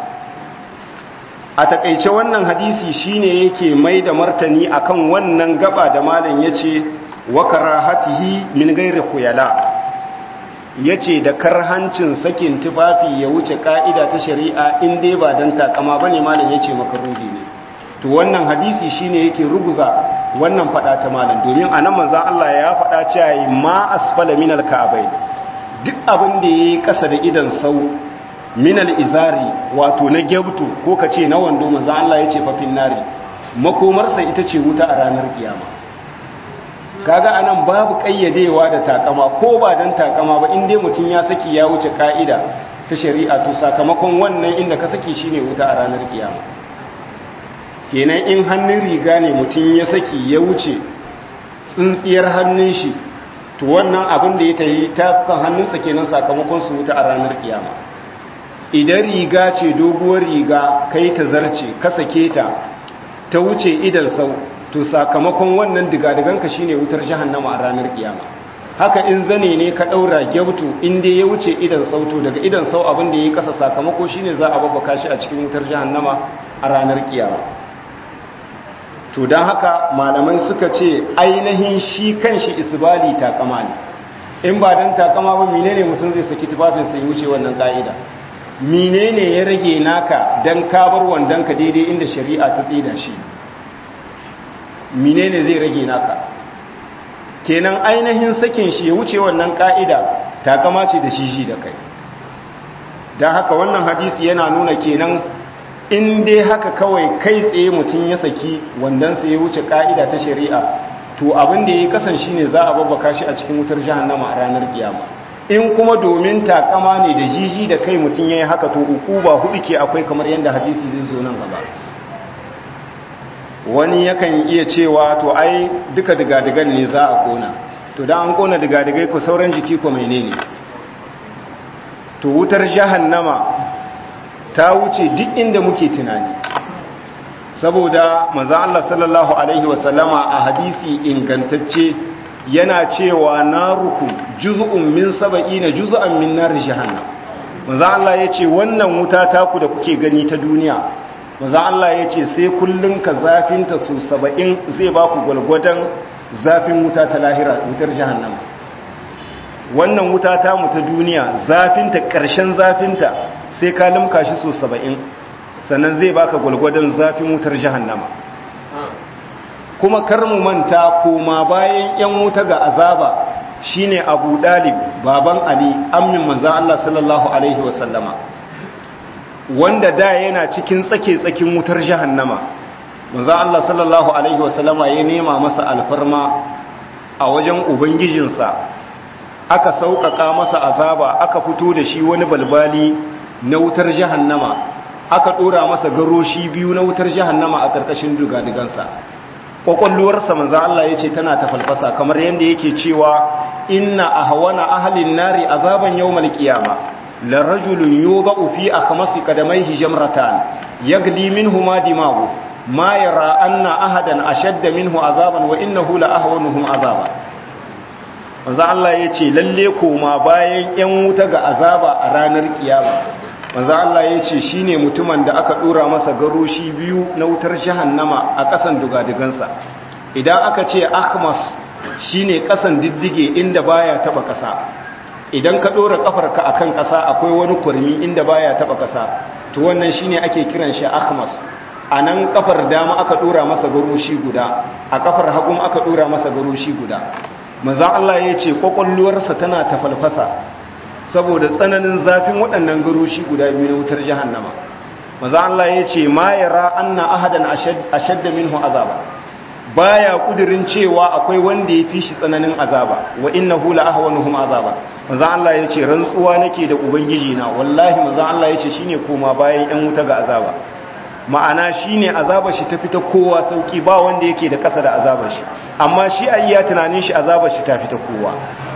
a takaice wannan hadisi shine yake mai da martani akan wannan gaba da malam yace wa karahatihi min ghairi khuyala yace da karhancin sakin tufafi ya wuce ka'ida ta shari'a in dai ba dan takama bane malam yace makaruhi ne to wannan hadisi shine yake ruguza wannan fada ta malam domin anan manzo Allah ya fada cewa ma asfala min al-ka'bayn duk abin da yayi kasa da idan sau minal izari wato na gyabtu ko ka ce na wando manzo Allah ya ce fafin nari makomarsa ita ce wuta a ranar kiyama kaga anan babu kayyadewa da takama ko ba dan takama ba in dai mutum ya saki ya wuce ka'ida ta shari'a to sakamakon wannan inda ka saki shine wuta a ranar kiyama kenan in hannun riga ne mutum ya saki ya wuce tsintsiyar hannun shi to wannan abin da ya tayi tafukan hannunsa kenan sakamakon su wuta a ranar kiyama idan riga ce doguwar riga kai ta zarce ka sake ta ta wuce idan sau to sakamakon wannan digadiganka shine wutar jahannama a ranar kiyama haka in zane ne ka daura gyautu in dai ya wuce idan sau to daga idan sau abin da yayi kasa sakamako shine za a babbaka shi a cikin wutar jahannama a ranar kiyama to dan haka malaman suka ce ainihin shi kanshi isbali takama ne in ba dan takama ba menene mutum zai saki tufafin sai wuce wannan ka'ida menene ya rage naka dan kabar wandonka daidai inda shari'a ta tsida shi menene zai rage naka kenan ainihin sakin shi ya wuce wannan ka'ida takama ce da shi da kai don haka wannan hadisi yana nuna kenan in dai haka kawai kai tsaye mutum ya saki wandonsa ya wuce ka'ida ta shari'a to to abin da yayi kasan shine za a babbaka shi a cikin wutar jahannama a ranar kiyama in kuma domin takama ne da jiji da kai mutum yayi haka to ukuba hudu ke akwai kamar yanda hadisi zai zo nan gaba wani yakan iya cewa to ai duka digadigan ne za a kona to da an kona digadigai ku sauran jiki ko menene to wutar jahannama ta wuce duk inda muke tunani saboda manzo Allah sallallahu alaihi wasallama a hadisi ingantacce yana cewa narukum juz'un min sab'ina juz'an min nar jahannam manzo Allah yace wannan wuta taku da kuke gani ta duniya manzo Allah yace sai kullun ka zafinta su 70 zai ba ku gwalgwadan zafin wuta ta lahira wutar jahannama wannan wuta ta mu ta duniya zafinta ƙarshen zafinta sai ka limka shi so saba'in sannan zai baka gwalgwadon zafin wutar jahannama kuma kar mu manta koma bayan yan wuta ga azaba shine abu dalib baban ali ammin manzo Allah sallallahu alaihi wasallama wanda da yana cikin tsake tsakin wutar jahannama manzo Allah sallallahu alaihi wasallama ya nema masa alfarma a wajen ubangijinsa aka sauƙaƙa masa azaba aka fito da shi wani balbali na wutar jahannama aka ɗora masa garoshi biyu na wutar jahannama a ƙarƙashin dugadigansa ƙwaƙwalluwarsa manzo Allah ya ce tana ta falfasa kamar yadda yake cewa inna ahwana ahlin nari azaban yawmal qiyama la rajulun yuba'u fi akhmasi qadamayhi jamratan yagli minhuma dimagu ma yara anna ahadan ashadda minhu azaban wa innahu la ahwanuhum azaba manzo Allah ya ce lalle koma bayan yan wuta ga azaba a ranar kiyama manzo Allah ya ce shine mutumin da aka dora masa garoshi biyu na wutar jahannama a kasan dugadigansa idan aka ce akhmas shine kasan diddige inda baya taba kasa idan ka dora kafarka akan kasa akwai wani kurmi inda baya taba kasa to wannan shine ake kiran shi akhmas anan kafar dama aka dora masa garoshi guda a kafar hagun aka dora masa garoshi guda manzan Allah ya ce kwakwalluwarsa tana ta falfasa saboda tsananin zafin waɗannan garoshi guda biyu na wutar jahannama manzan Allah ya ce ma yara anna ahadan ashadda minhu azaba baya kudirin cewa akwai wanda ya fi shi tsananin azaba wa innahu la ahwanuhum azaba manzan Allah ya ce rantsuwa nake da ubangiji na wallahi manzan Allah ya ce shine koma bayan yan wuta ga azaba ma'ana shine azabar shi ta fita kowa sauki ba wanda yake da kasa da azabar shi amma shi ayya tunanin shi azabar shi ta fita kowa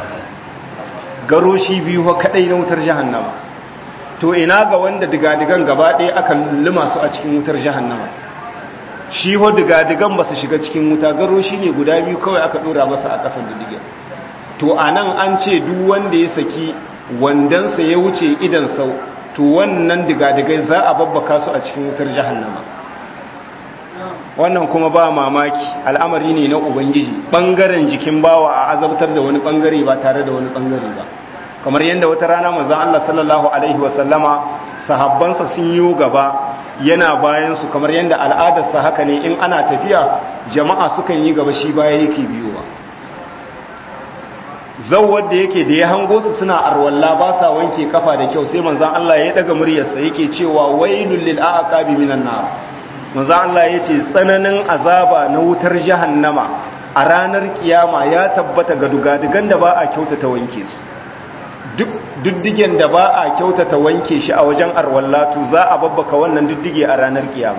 garo shi biyu kadai na wutar jahannama to ina ga wanda digadigan gaba ɗaya aka luma su a cikin wutar jahannama shi ho digadigan ba su shiga cikin wuta garo shi ne guda biyu kawai aka ɗora masa a ƙasar didigan to a nan an ce duk wanda ya saki wandansa ya wuce idan sau to wannan digadigai za a babbaka su a cikin wutar jahannama wannan kuma ba mamaki al'amari ne na ubangiji ɓangaren jikin bawa a azabtar da wani ɓangare ba tare da wani ɓangare ba kamar yadda wata rana manzan Allah sallallahu Alaihi wasallama sahabbansa sun yi gaba yana bayansu kamar yadda al'adarsa haka ne in ana tafiya jama'a sukan yi gaba shi baya yake biyowa zau wadda yake da ya hango su suna arwalla ba sa wanke kafa da kyau sai manzan Allah ya daga muryarsa yake cewa wailul lil aqabi minan nar manzan Allah yace tsananin azaba na wutar jahannama a ranar kiyama ya tabbata ga dugadugan da ba a kyautata wanke su duk duddigen da ba a kyautata wanke shi a wajen arwallatu za a babbaka wannan duddige a ranar kiyama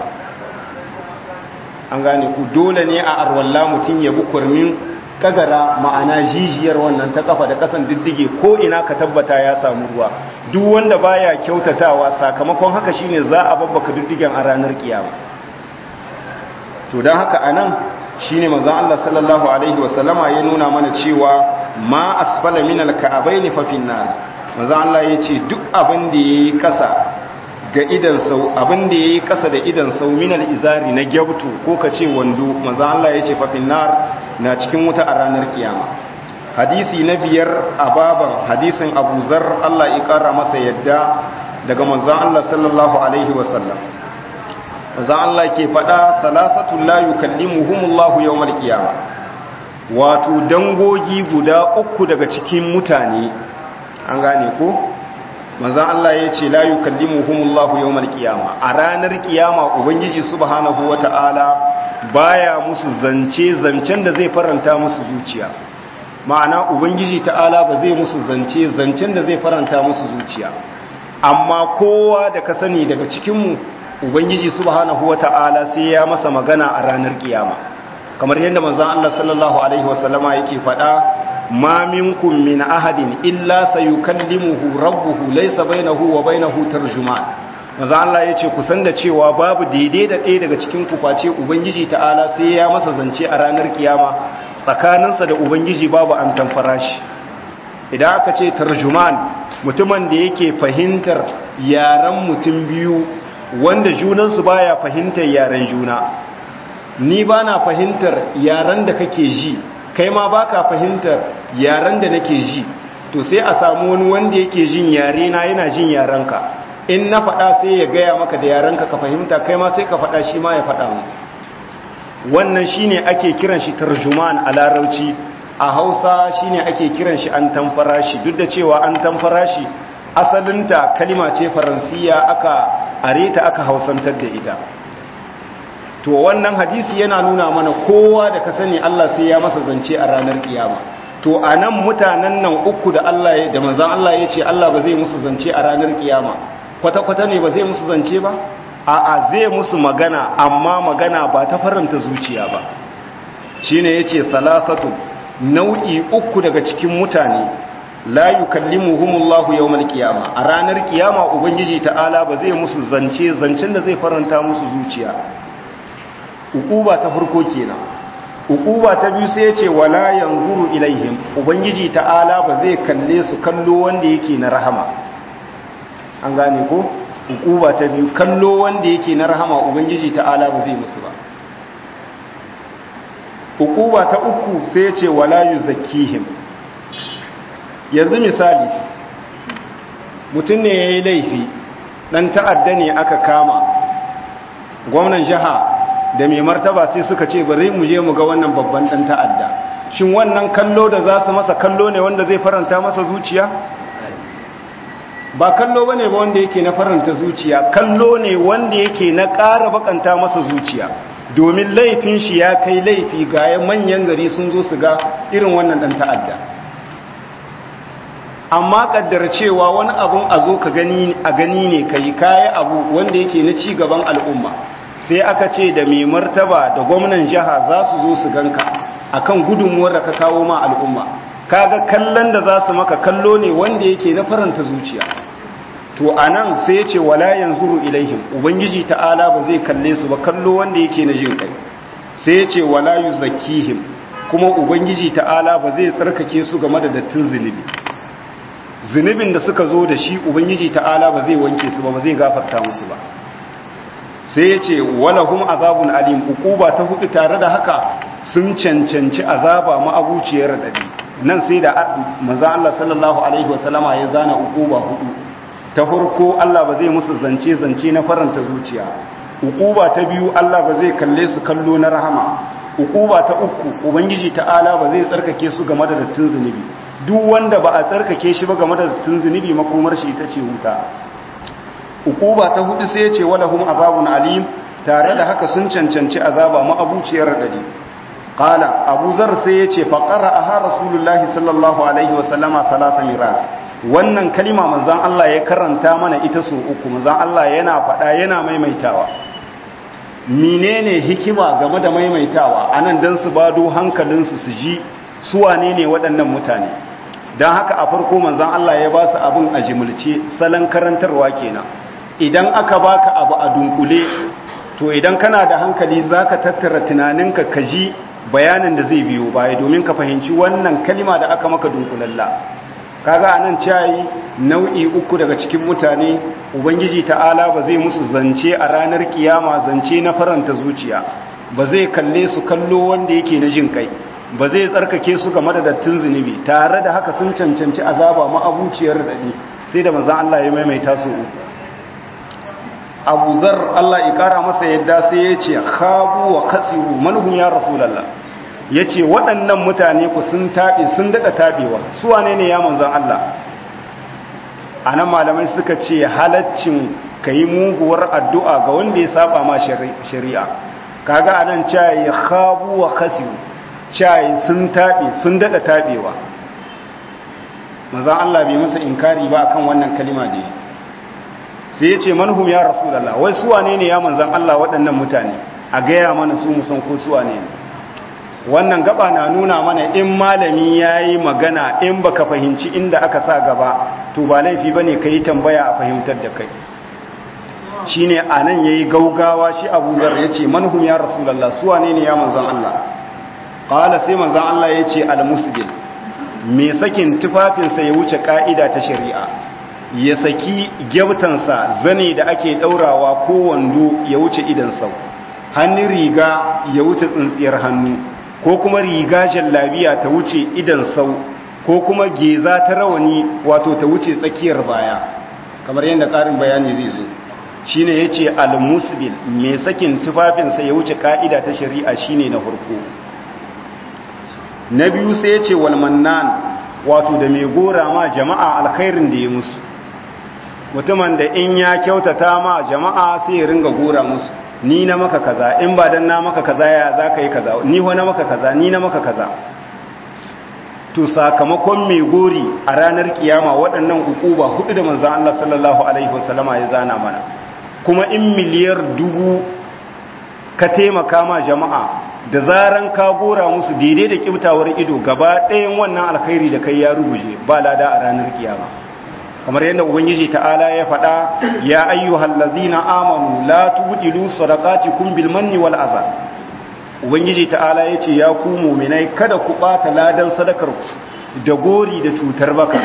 an gane ku dole ne a arwalla mutum ya bi kurmin kagara ma'ana jijiyar wannan ta kafa da kasan diddige ko ina ka tabbata ya samu ruwa duk wanda baya kyautatawa sakamakon haka shine za a babbaka diddigen a ranar kiyama to dan haka anan shine manzon Allah sallallahu alaihi wasallama ya nuna mana cewa ma asfala min alka'abain fa finnar manzon Allah yace duk abin da yayi kasa ga idan sau abin da yayi kasa da idan sau min izari na gyabtu ko kace wando manzon Allah yace fa finnar na cikin wuta a ranar kiyama hadisi na biyar a baban hadisin abu zar Allah ya kara masa yadda daga manzon Allah sallallahu alaihi wasallam manzon Allah ke faɗa salasatun la yukallimuhumullahu yawmal qiyama wato dangogi guda uku daga cikin mutane an gane ko manzon Allah ya ce la yukallimuhumullahu yawmal qiyama a ranar kiyama ubangiji subhanahu wata'ala baya musu zance zancen da zai faranta musu zuciya ma'ana ubangiji ta'ala ba zai musu zance zancen da zai faranta musu zuciya amma kowa da ka sani daga cikinmu ubangiji subhanahu wata'ala sai ya masa magana a ranar kiyama kamar yadda manzon Allah sallallahu alaihi wasallama yake faɗa ma minkum min ahadin illa sayukallimuhu rabbuhu laysa bainahu wa bainahu tarjuman manzon Allah yace ku san da cewa babu daidai da ɗaya daga cikin ku face ubangiji ta'ala sai ya masa zance a ranar kiyama tsakaninsa da ubangiji babu an tamfara shi idan aka ce tarjuman mutumin da yake fahimtar yaren mutum biyu wanda junansu baya fahimtar yaren juna ni ba na fahimtar yaren da kake ji kai ma ba ka fahimtar yaren da nake ji to sai a samu wani wanda yake jin yare na yana jin yarenka in na faɗa sai ya gaya maka da yarenka ka fahimta kai ma sai ka faɗa shi ma ya faɗa mu wannan shine ake kiran shi tarjuman a larauci a hausa shine ake kiran shi an tamfara shi duk da cewa an tamfara shi asalinta kalima ce faransiya aka areta aka hausantar da ita to wannan hadisi yana nuna mana kowa da ka sani Allah sai ya masa zance a ranar kiyama to anan mutanen nan uku da Allah ya da manzon Allah ya ce Allah ba zai musu zance a ranar kiyama kwata kwata ne ba zai musu zance ba a'a zai musu magana amma magana ba ta faranta zuciya ba shine yace salasatu nau'i uku daga cikin mutane la yukallimuhumullahu yawmal qiyama a ranar kiyama ubangiji ta'ala ba zai musu zance zancen da zai faranta musu zuciya ukuba ta farko kenan ukuba ta biyu sai yace wala yanzuru ilaihim ubangiji ta'ala ba zai kalle su kallo wanda yake na rahama an gane ko ukuba ta biyu kallo wanda yake na rahama ubangiji ta'ala ba zai musu ba ukuba ta uku sai yace wala yuzakkihim yanzu misali mutum ne ya yi laifi ɗan ta'adda ne aka kama gwamnan jiha da mai martaba sai suka ce bari mu je mu ga wannan babban ɗan ta'adda shin wannan kallo da za su masa kallo ne wanda zai faranta masa zuciya ba kallo ba ne ba wanda yake na faranta zuciya kallo ne wanda yake na ƙara bakanta masa zuciya domin laifin shi ya kai laifi ga manyan gari sun zo su ga irin wannan ɗan ta'adda amma kaddar cewa wani abun a zo ka gani a gani ne kai kayi abu wanda yake na ci gaban al'umma sai aka ce da mai martaba da gwamnan jiha za su zo su ganka akan gudunmuwar da ka kawo ma al'umma kaga kallon da za su maka kallo ne wanda yake na faranta zuciya to anan sai ya ce wala yanzuru ilaihim ubangiji ta'ala ba zai kalle su ba kallo wanda yake na jin kai sai ya ce wala yuzakkihim kuma ubangiji ta'ala ba zai tsarkake su game da dattin zunubi zunubin da suka zo da shi ubangiji ta'ala ba zai wanke su ba ba zai gafarta musu ba sai ya ce walahum azabun alim ukuba ta hudu tare da haka sun cancanci azaba ma'abuciyar dadi nan sai da manzo Allah sallallahu alaihi wasallama ya zana ukuba hudu ta farko Allah ba zai musu zance zance na faranta zuciya ukuba ta biyu Allah ba zai kalle su kallo na rahama ukuba ta uku ubangiji ta'ala ba zai tsarkake su game da dattin zunubi duk wanda ba a tsarkake shi ba game da dattin zunubi makomar shi ita ce wuta ukuba ta hudu sai ya ce walahum azabun alim tare da haka sun cancanci azaba ma'abuciyar radadi qala abu zar sai ya ce fa qara'aha rasulullahi sallallahu alaihi wa sallama thalatha mirar wannan kalima manzon Allah ya karanta mana ita so uku manzon Allah yana faɗa yana maimaitawa menene hikima game da maimaitawa anan dan su bado hankalinsu su ji su wane ne waɗannan mutane don haka a farko manzon Allah ya ba su abin a jimilce salon karantarwa kenan idan aka baka abu a dunkule to idan kana da hankali zaka tattara tunaninka ka ji bayanin da zai biyo baya domin ka fahimci wannan kalima da aka maka dunkulalla kaga anan cayi nau'i uku daga cikin mutane ubangiji ta'ala ba zai musu zance a ranar kiyama zance na faranta zuciya ba zai kalle su kallo wanda yake na jin kai ba zai tsarkake su game da dattin zunubi tare da haka sun cancanci azaba ma'abuciyar dadi sai da manzon Allah ya maimaita su Abu Zar Allah ya kara masa yadda sai ya ce khabu wa khasiru manhum ya rasulullah yace waɗannan mutane ku sun tabe sun dada tabewa su wane ne ya manzon Allah anan malamai suka ce halaccin kai muguwar addu'a ga wanda ya saba ma shari'a kaga anan cayi khabu wa khasiru cayi sun tabe sun dada tabewa manzon Allah bai masa inkari ba akan wannan kalima da yi sai ya ce manhum ya rasulullah wai su wane ne ya manzon Allah waɗannan mutane a gaya mana su musan ko su wane ne wannan gaba na nuna mana in malami yayi magana in baka fahimci inda aka sa gaba to ba laifi bane kai tambaya a fahimtar da kai shine anan yayi gaugawa shi Abu Zar yace manhum ya rasulullah su wane ne ya manzon Allah qala sai manzon Allah yace al-musbil me sakin tufafinsa ya wuce ka'ida ta shari'a ya saki gyautansa zane da ake daurawa ko wando ya wuce idan sau hannun riga ya wuce tsintsiyar hannu ko kuma riga jallabiya ta wuce idan sau ko kuma geza ta rawani wato ta wuce tsakiyar baya kamar yadda ƙarin bayani zai zo shine yace al-musbil me sakin tufafinsa ya wuce ka'ida ta shari'a shine na farko na biyu sai yace wal mannan wato da mai gora ma jama'a alkhairin da ya musu mutumin da in ya kyautata ma jama'a sai ya ringa gora musu ni na maka kaza in ba dan na maka kaza ya zaka yi kaza ni ho na maka kaza ni na maka kaza to sakamakon mai gori a ranar kiyama waɗannan ukuba hudu da manzon Allah sallallahu alaihi wasallama ya zana mana kuma in miliyar dubu ka taimaka ma jama'a da zaran ka gora musu daidai da kibtawar ido gaba ɗayan wannan alkhairi da kai ya ruguje ba lada a ranar kiyama kamar yadda ubangiji ta'ala ya faɗa ya ayyuhal ladzina amanu la tubdilu sadaqatikum bil manni wal adha ubangiji ta'ala yace ya ku mu'minai kada ku bata ladan sadakar ku da gori da cutar baka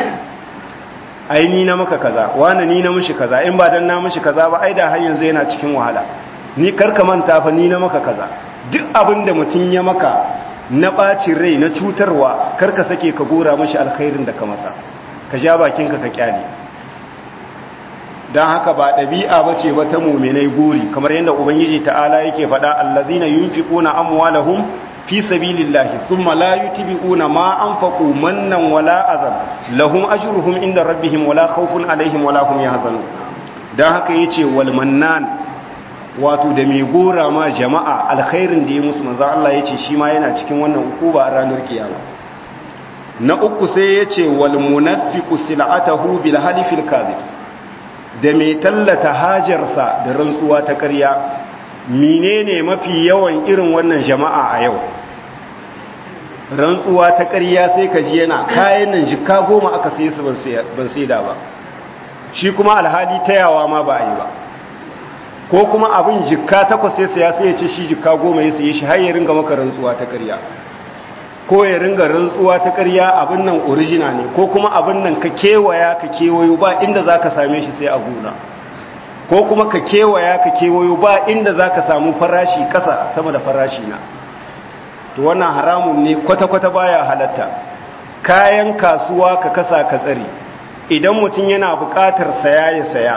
ai ni na maka kaza wani ni na mishi kaza in ba dan na mishi kaza ba ai da har yanzu yana cikin wahala ni karka manta fa ni na maka kaza duk abin da mutum ya maka na ɓacin rai na cutarwa karka sake ka gora mashi alkhairin da ka masa ka ja bakinka ka kyale don haka ba ɗabi'a ba ce ba ta muminai gori kamar yadda ubangiji ta'ala yake faɗa allazina yunfiquna amwalahum fi sabilillahi thumma la yutbi'una ma anfaqu mannan wala azab lahum ajruhum inda rabbihim wala khawfun alaihim wala hum yahzanun dan haka yace wal mannan wato da mai gora ma jama'a alkhairin da ya musu manzo Allah yace shi ma yana cikin wannan ukuba a ranar kiyama na uku sai yace wal munafiqu sil'atahu bil halifil kadhib da mai tallata hajarsa da rantsuwa ta ƙarya menene mafi yawan irin wannan jama'a a yau rantsuwa ta ƙarya sai ka ji yana kayan nan jikka goma aka sai su ban sai da ba shi kuma alhali tayawa ma ba a yi ba ko kuma abin jikka takwas sai saya sai ya ce shi jikka goma ya saye shi har ya ringa maka rantsuwa ta ƙarya ko ya ringa rantsuwa ta ƙarya abin nan original ne ko kuma abin nan ka kewaya ka kewayo ba inda za ka same shi sai a gona ko kuma ka kewaya ka kewayo ba inda za ka samu farashi ƙasa sama da farashi na to wannan haramun ne kwata-kwata baya halatta kayan kasuwa ka kasa ka tsari idan mutum yana buƙatar saya ya saya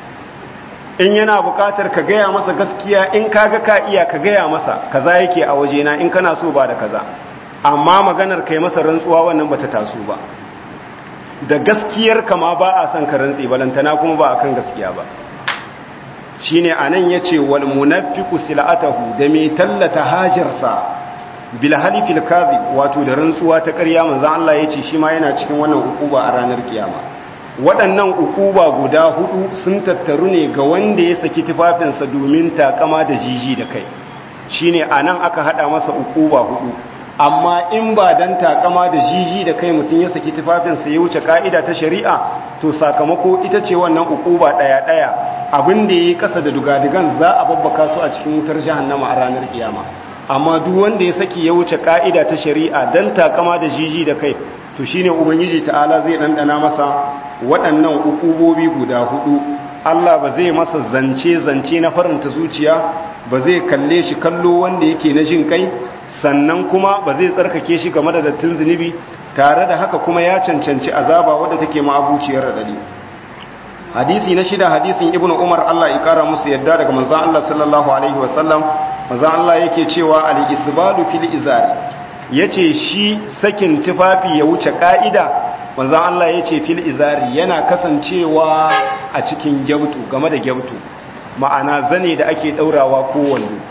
in yana buƙatar ka gaya masa gaskiya in kaga ka iya ka gaya masa kaza yake a wajena in kana so ba da kaza amma maganar kai masa rantsuwa wannan bata taso ba da gaskiyar kama ba a son ka rantsi balantana kuma ba akan gaskiya ba shine anan yace wal munafiqu silatahu da mai tallata hajarsa bil halifil kadhib wato da rantsuwa ta ƙarya manzon Allah yace shi ma yana cikin wannan ukuba a ranar kiyama waɗannan ukuba guda hudu sun tattaru ne ga wanda ya saki tufafinsa domin takama da jiji da kai shine anan aka hada masa ukuba hudu amma in ba dan takama da jiji da kai mutum ya saki tufafinsa ya wuce ka'ida ta shari'a to sakamako ita ce wannan ukuba daya daya abin da yayi kasa da dugadigan za a babbaka su a cikin wutar jahannama a ranar kiyama amma duk wanda ya saki ya wuce ka'ida ta shari'a dan takama da jiji da kai to shine ubangiji ta'ala zai dandana masa waɗannan ukubobi guda hudu Allah ba zai masa zance zance na faranta zuciya ba zai kalle shi kallo wanda yake na jin kai sannan kuma ba zai tsarkake shi game da dattin zunubi tare da haka kuma ya cancanci azaba wadda take ma'abuciyar radadi hadisi na shida hadisin ibnu umar Allah ya kara musu yadda daga manzon Allah sallallahu alaihi wasallam manzon Allah yake cewa al-isbalu fil izari yace shi sakin tufafi ya wuce ka'ida manzon Allah yace fil izari yana kasancewa a cikin gyautu game da gyautu ma'ana zane da ake daurawa ko wando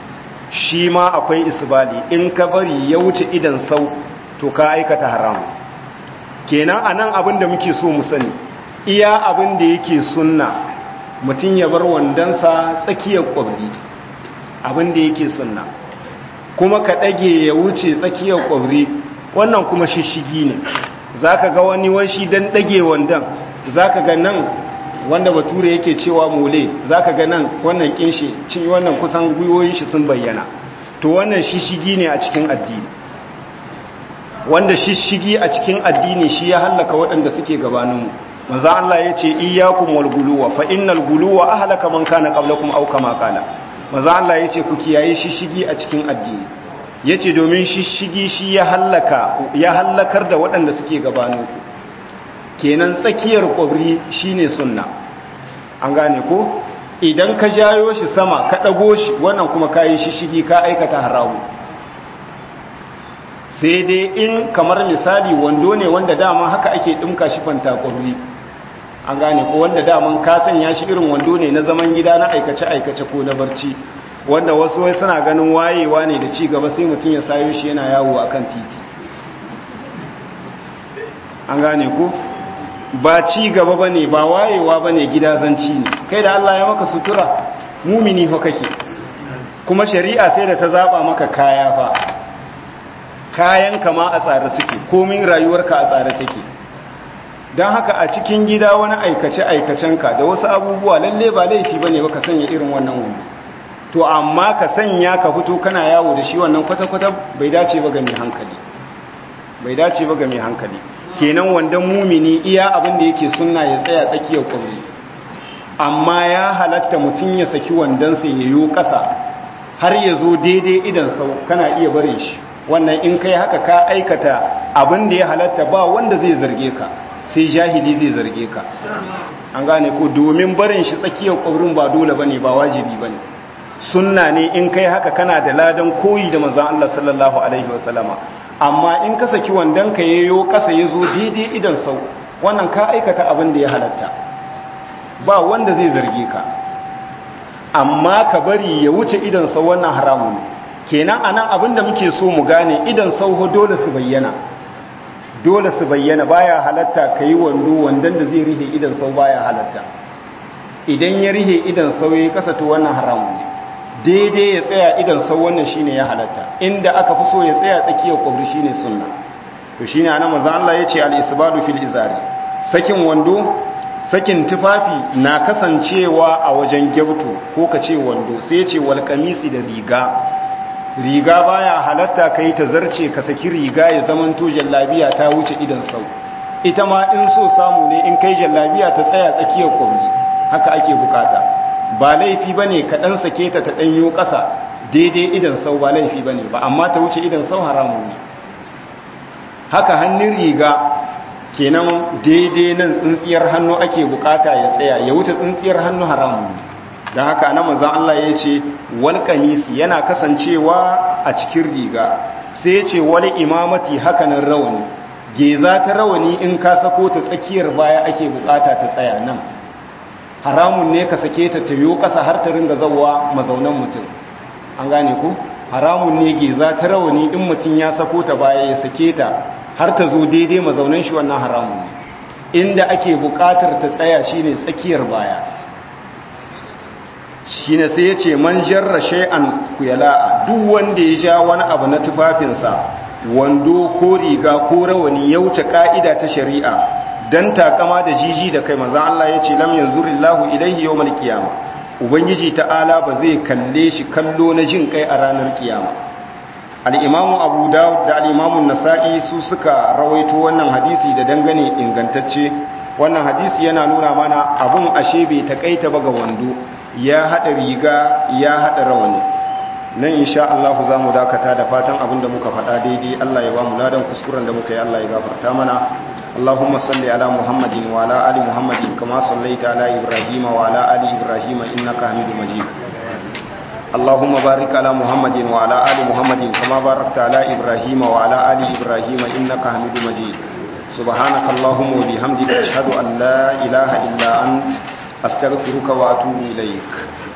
shi ma akwai isbali in ka bari ya wuce idan sau to ka aikata haram kenan anan abin da muke so mu sani iya abin da yake sunna mutum ya bar wandansa tsakiyar kwabri abin da yake sunna kuma ka ɗage ya wuce tsakiyar kwabri wannan kuma shishigi ne za ka ga wani washi don ɗage wandan za ka ga nan wanda bature yake cewa mole za ka ga nan wannan ƙinshi cin wannan kusan gwiwoyin shi sun bayyana to wannan shishigi ne a cikin addini wanda shishigi a cikin addini shi ya hallaka waɗanda suke gabaninmu manzo Allah ya ce iyyakum wal guluwa fa innal guluwa ahlaka man kana qablakum aw kama qala manzo Allah ya ce ku kiyaye shishigi a cikin addini yace domin shishigi shi ya hallaka ya hallakar da waɗanda suke gabaninku kenan tsakiyar kwabri shine sunna an gane ko idan ka jayo shi sama ka ɗago shi wannan kuma ka yi shishigi ka aikata haramu sai dai in kamar misali wando ne wanda dama haka ake ɗinka shi fanta kwabri an gane ko wanda daman ka sanya shi irin wando ne na zaman gida na aikace-aikace ko na barci wanda wasu wai suna ganin wayewa ne da ci gaba sai mutum ya sayo shi yana yawo akan titi an gane ko ba ci gaba ba ne ba wayewa ba ne gidazanci ne kai da Allah ya maka sutura mumini fa kake kuma shari'a sai da ta zaba maka kaya fa kayan kama a tsare suke komin rayuwarka a tsare take don haka a cikin gida wani aikace-aikacenka da wasu abubuwa lalle ba laifi ba ne ba ka sanya irin wannan wani to amma ka sanya ka fito kana yawo da shi wannan kwata-kwata bai dace ba ga mai hankali bai dace ba ga mai hankali kenan wandan mumini iya abin da yake sunna ya tsaya tsakiyar kwamri amma ya halatta mutum ya saki wandansa ya yi ƙasa har ya zo daidai idan sau kana iya barin shi wannan in kai haka ka aikata abin da ya halatta ba wanda zai zarge ka sai jahili zai zarge ka an gane ko domin barin shi tsakiyar kwamrin ba dole bane ba wajibi bane sunna ne in kai haka kana da ladan koyi da manzon Allah sallallahu alaihi wasallama amma in ka saki wandon ka yayo kasa ya zo daidai idan sau wannan ka aikata abin da ya halatta ba wanda zai zarge ka amma ka bari ya wuce idan sau wannan haramun kenan anan abin da muke so mu gane idan sau dole su bayyana dole su bayyana baya halatta ka yi wando wandon da zai rihe idan sau baya halatta idan ya rihe idan sau ya kasa to wannan haramun ne daidai ya tsaya idan sau wannan shine ya halatta inda aka fi so ya tsaya tsakiyar kwabri shine sunna to shine ana manzo Allah yace al-isbadu fil izari sakin wando sakin tufafi na kasancewa a wajen gyautu ko kace wando sai yace wal qamisi da riga riga baya halatta kai ta zarce ka saki riga ya zamanto jallabiya ta wuce idan sau ita ma in so samu ne in kai jallabiya ta tsaya tsakiyar kwabri haka ake bukata ba laifi ba ne kaɗan sake ta ta ɗanyo ƙasa daidai idan sau ba laifi ba ne ba amma ta wuce idan sau haramun ne haka hannun riga kenan daidai nan tsintsiyar hannu ake bukata ya tsaya ya wuce tsintsiyar hannu haramun ne don haka na manzan Allah ya ce wal kamisi yana kasancewa a cikin riga sai ya ce wani imamati hakanan rawani geza ta rawani in ka sako ta tsakiyar baya ake bukata ta tsaya nan haramun ne ka sake ta tayo ƙasa har ta ringa zawa mazaunan mutum an gane ku haramun ne geza ta rawani in mutum ya sako ta baya ya sake ta har ta zo daidai mazaunan shi wannan haramun ne inda ake buƙatar ta tsaya shine tsakiyar baya shine sai ya ce man jarra shay'an kuyala'a duk wanda ya ja wani abu na tufafinsa wando ko riga ko rawani ya wuce ka'ida ta shari'a dan takama da jiji da kai manzon Allah yace lam yanzurillahu ilayhi yawmal qiyama ubangiji ta'ala ba zai kalle shi kallo na jin kai a ranar kiyama al-imam abu dawud da al-imam an-nasa'i su suka rawaito wannan hadisi da dangane ingantacce wannan hadisi yana nuna mana abun ashe bai takaita ba ga wando ya hada riga ya hada rawani nan insha Allah za mu dakata da fatan abin da muka faɗa daidai Allah ya ba mu ladan kuskuren da muka yi Allah ya gafarta mana اللهم صل على محمد وعلى آل محمد كما صليت على إبراهيم وعلى آل إبراهيم إنك حميد مجيد اللهم بارك على محمد وعلى آل محمد كما باركت على إبراهيم وعلى آل إبراهيم إنك حميد مجيد سبحانك اللهم وبحمدك أشهد أن لا إله إلا أنت أستغفرك وأتوب إليك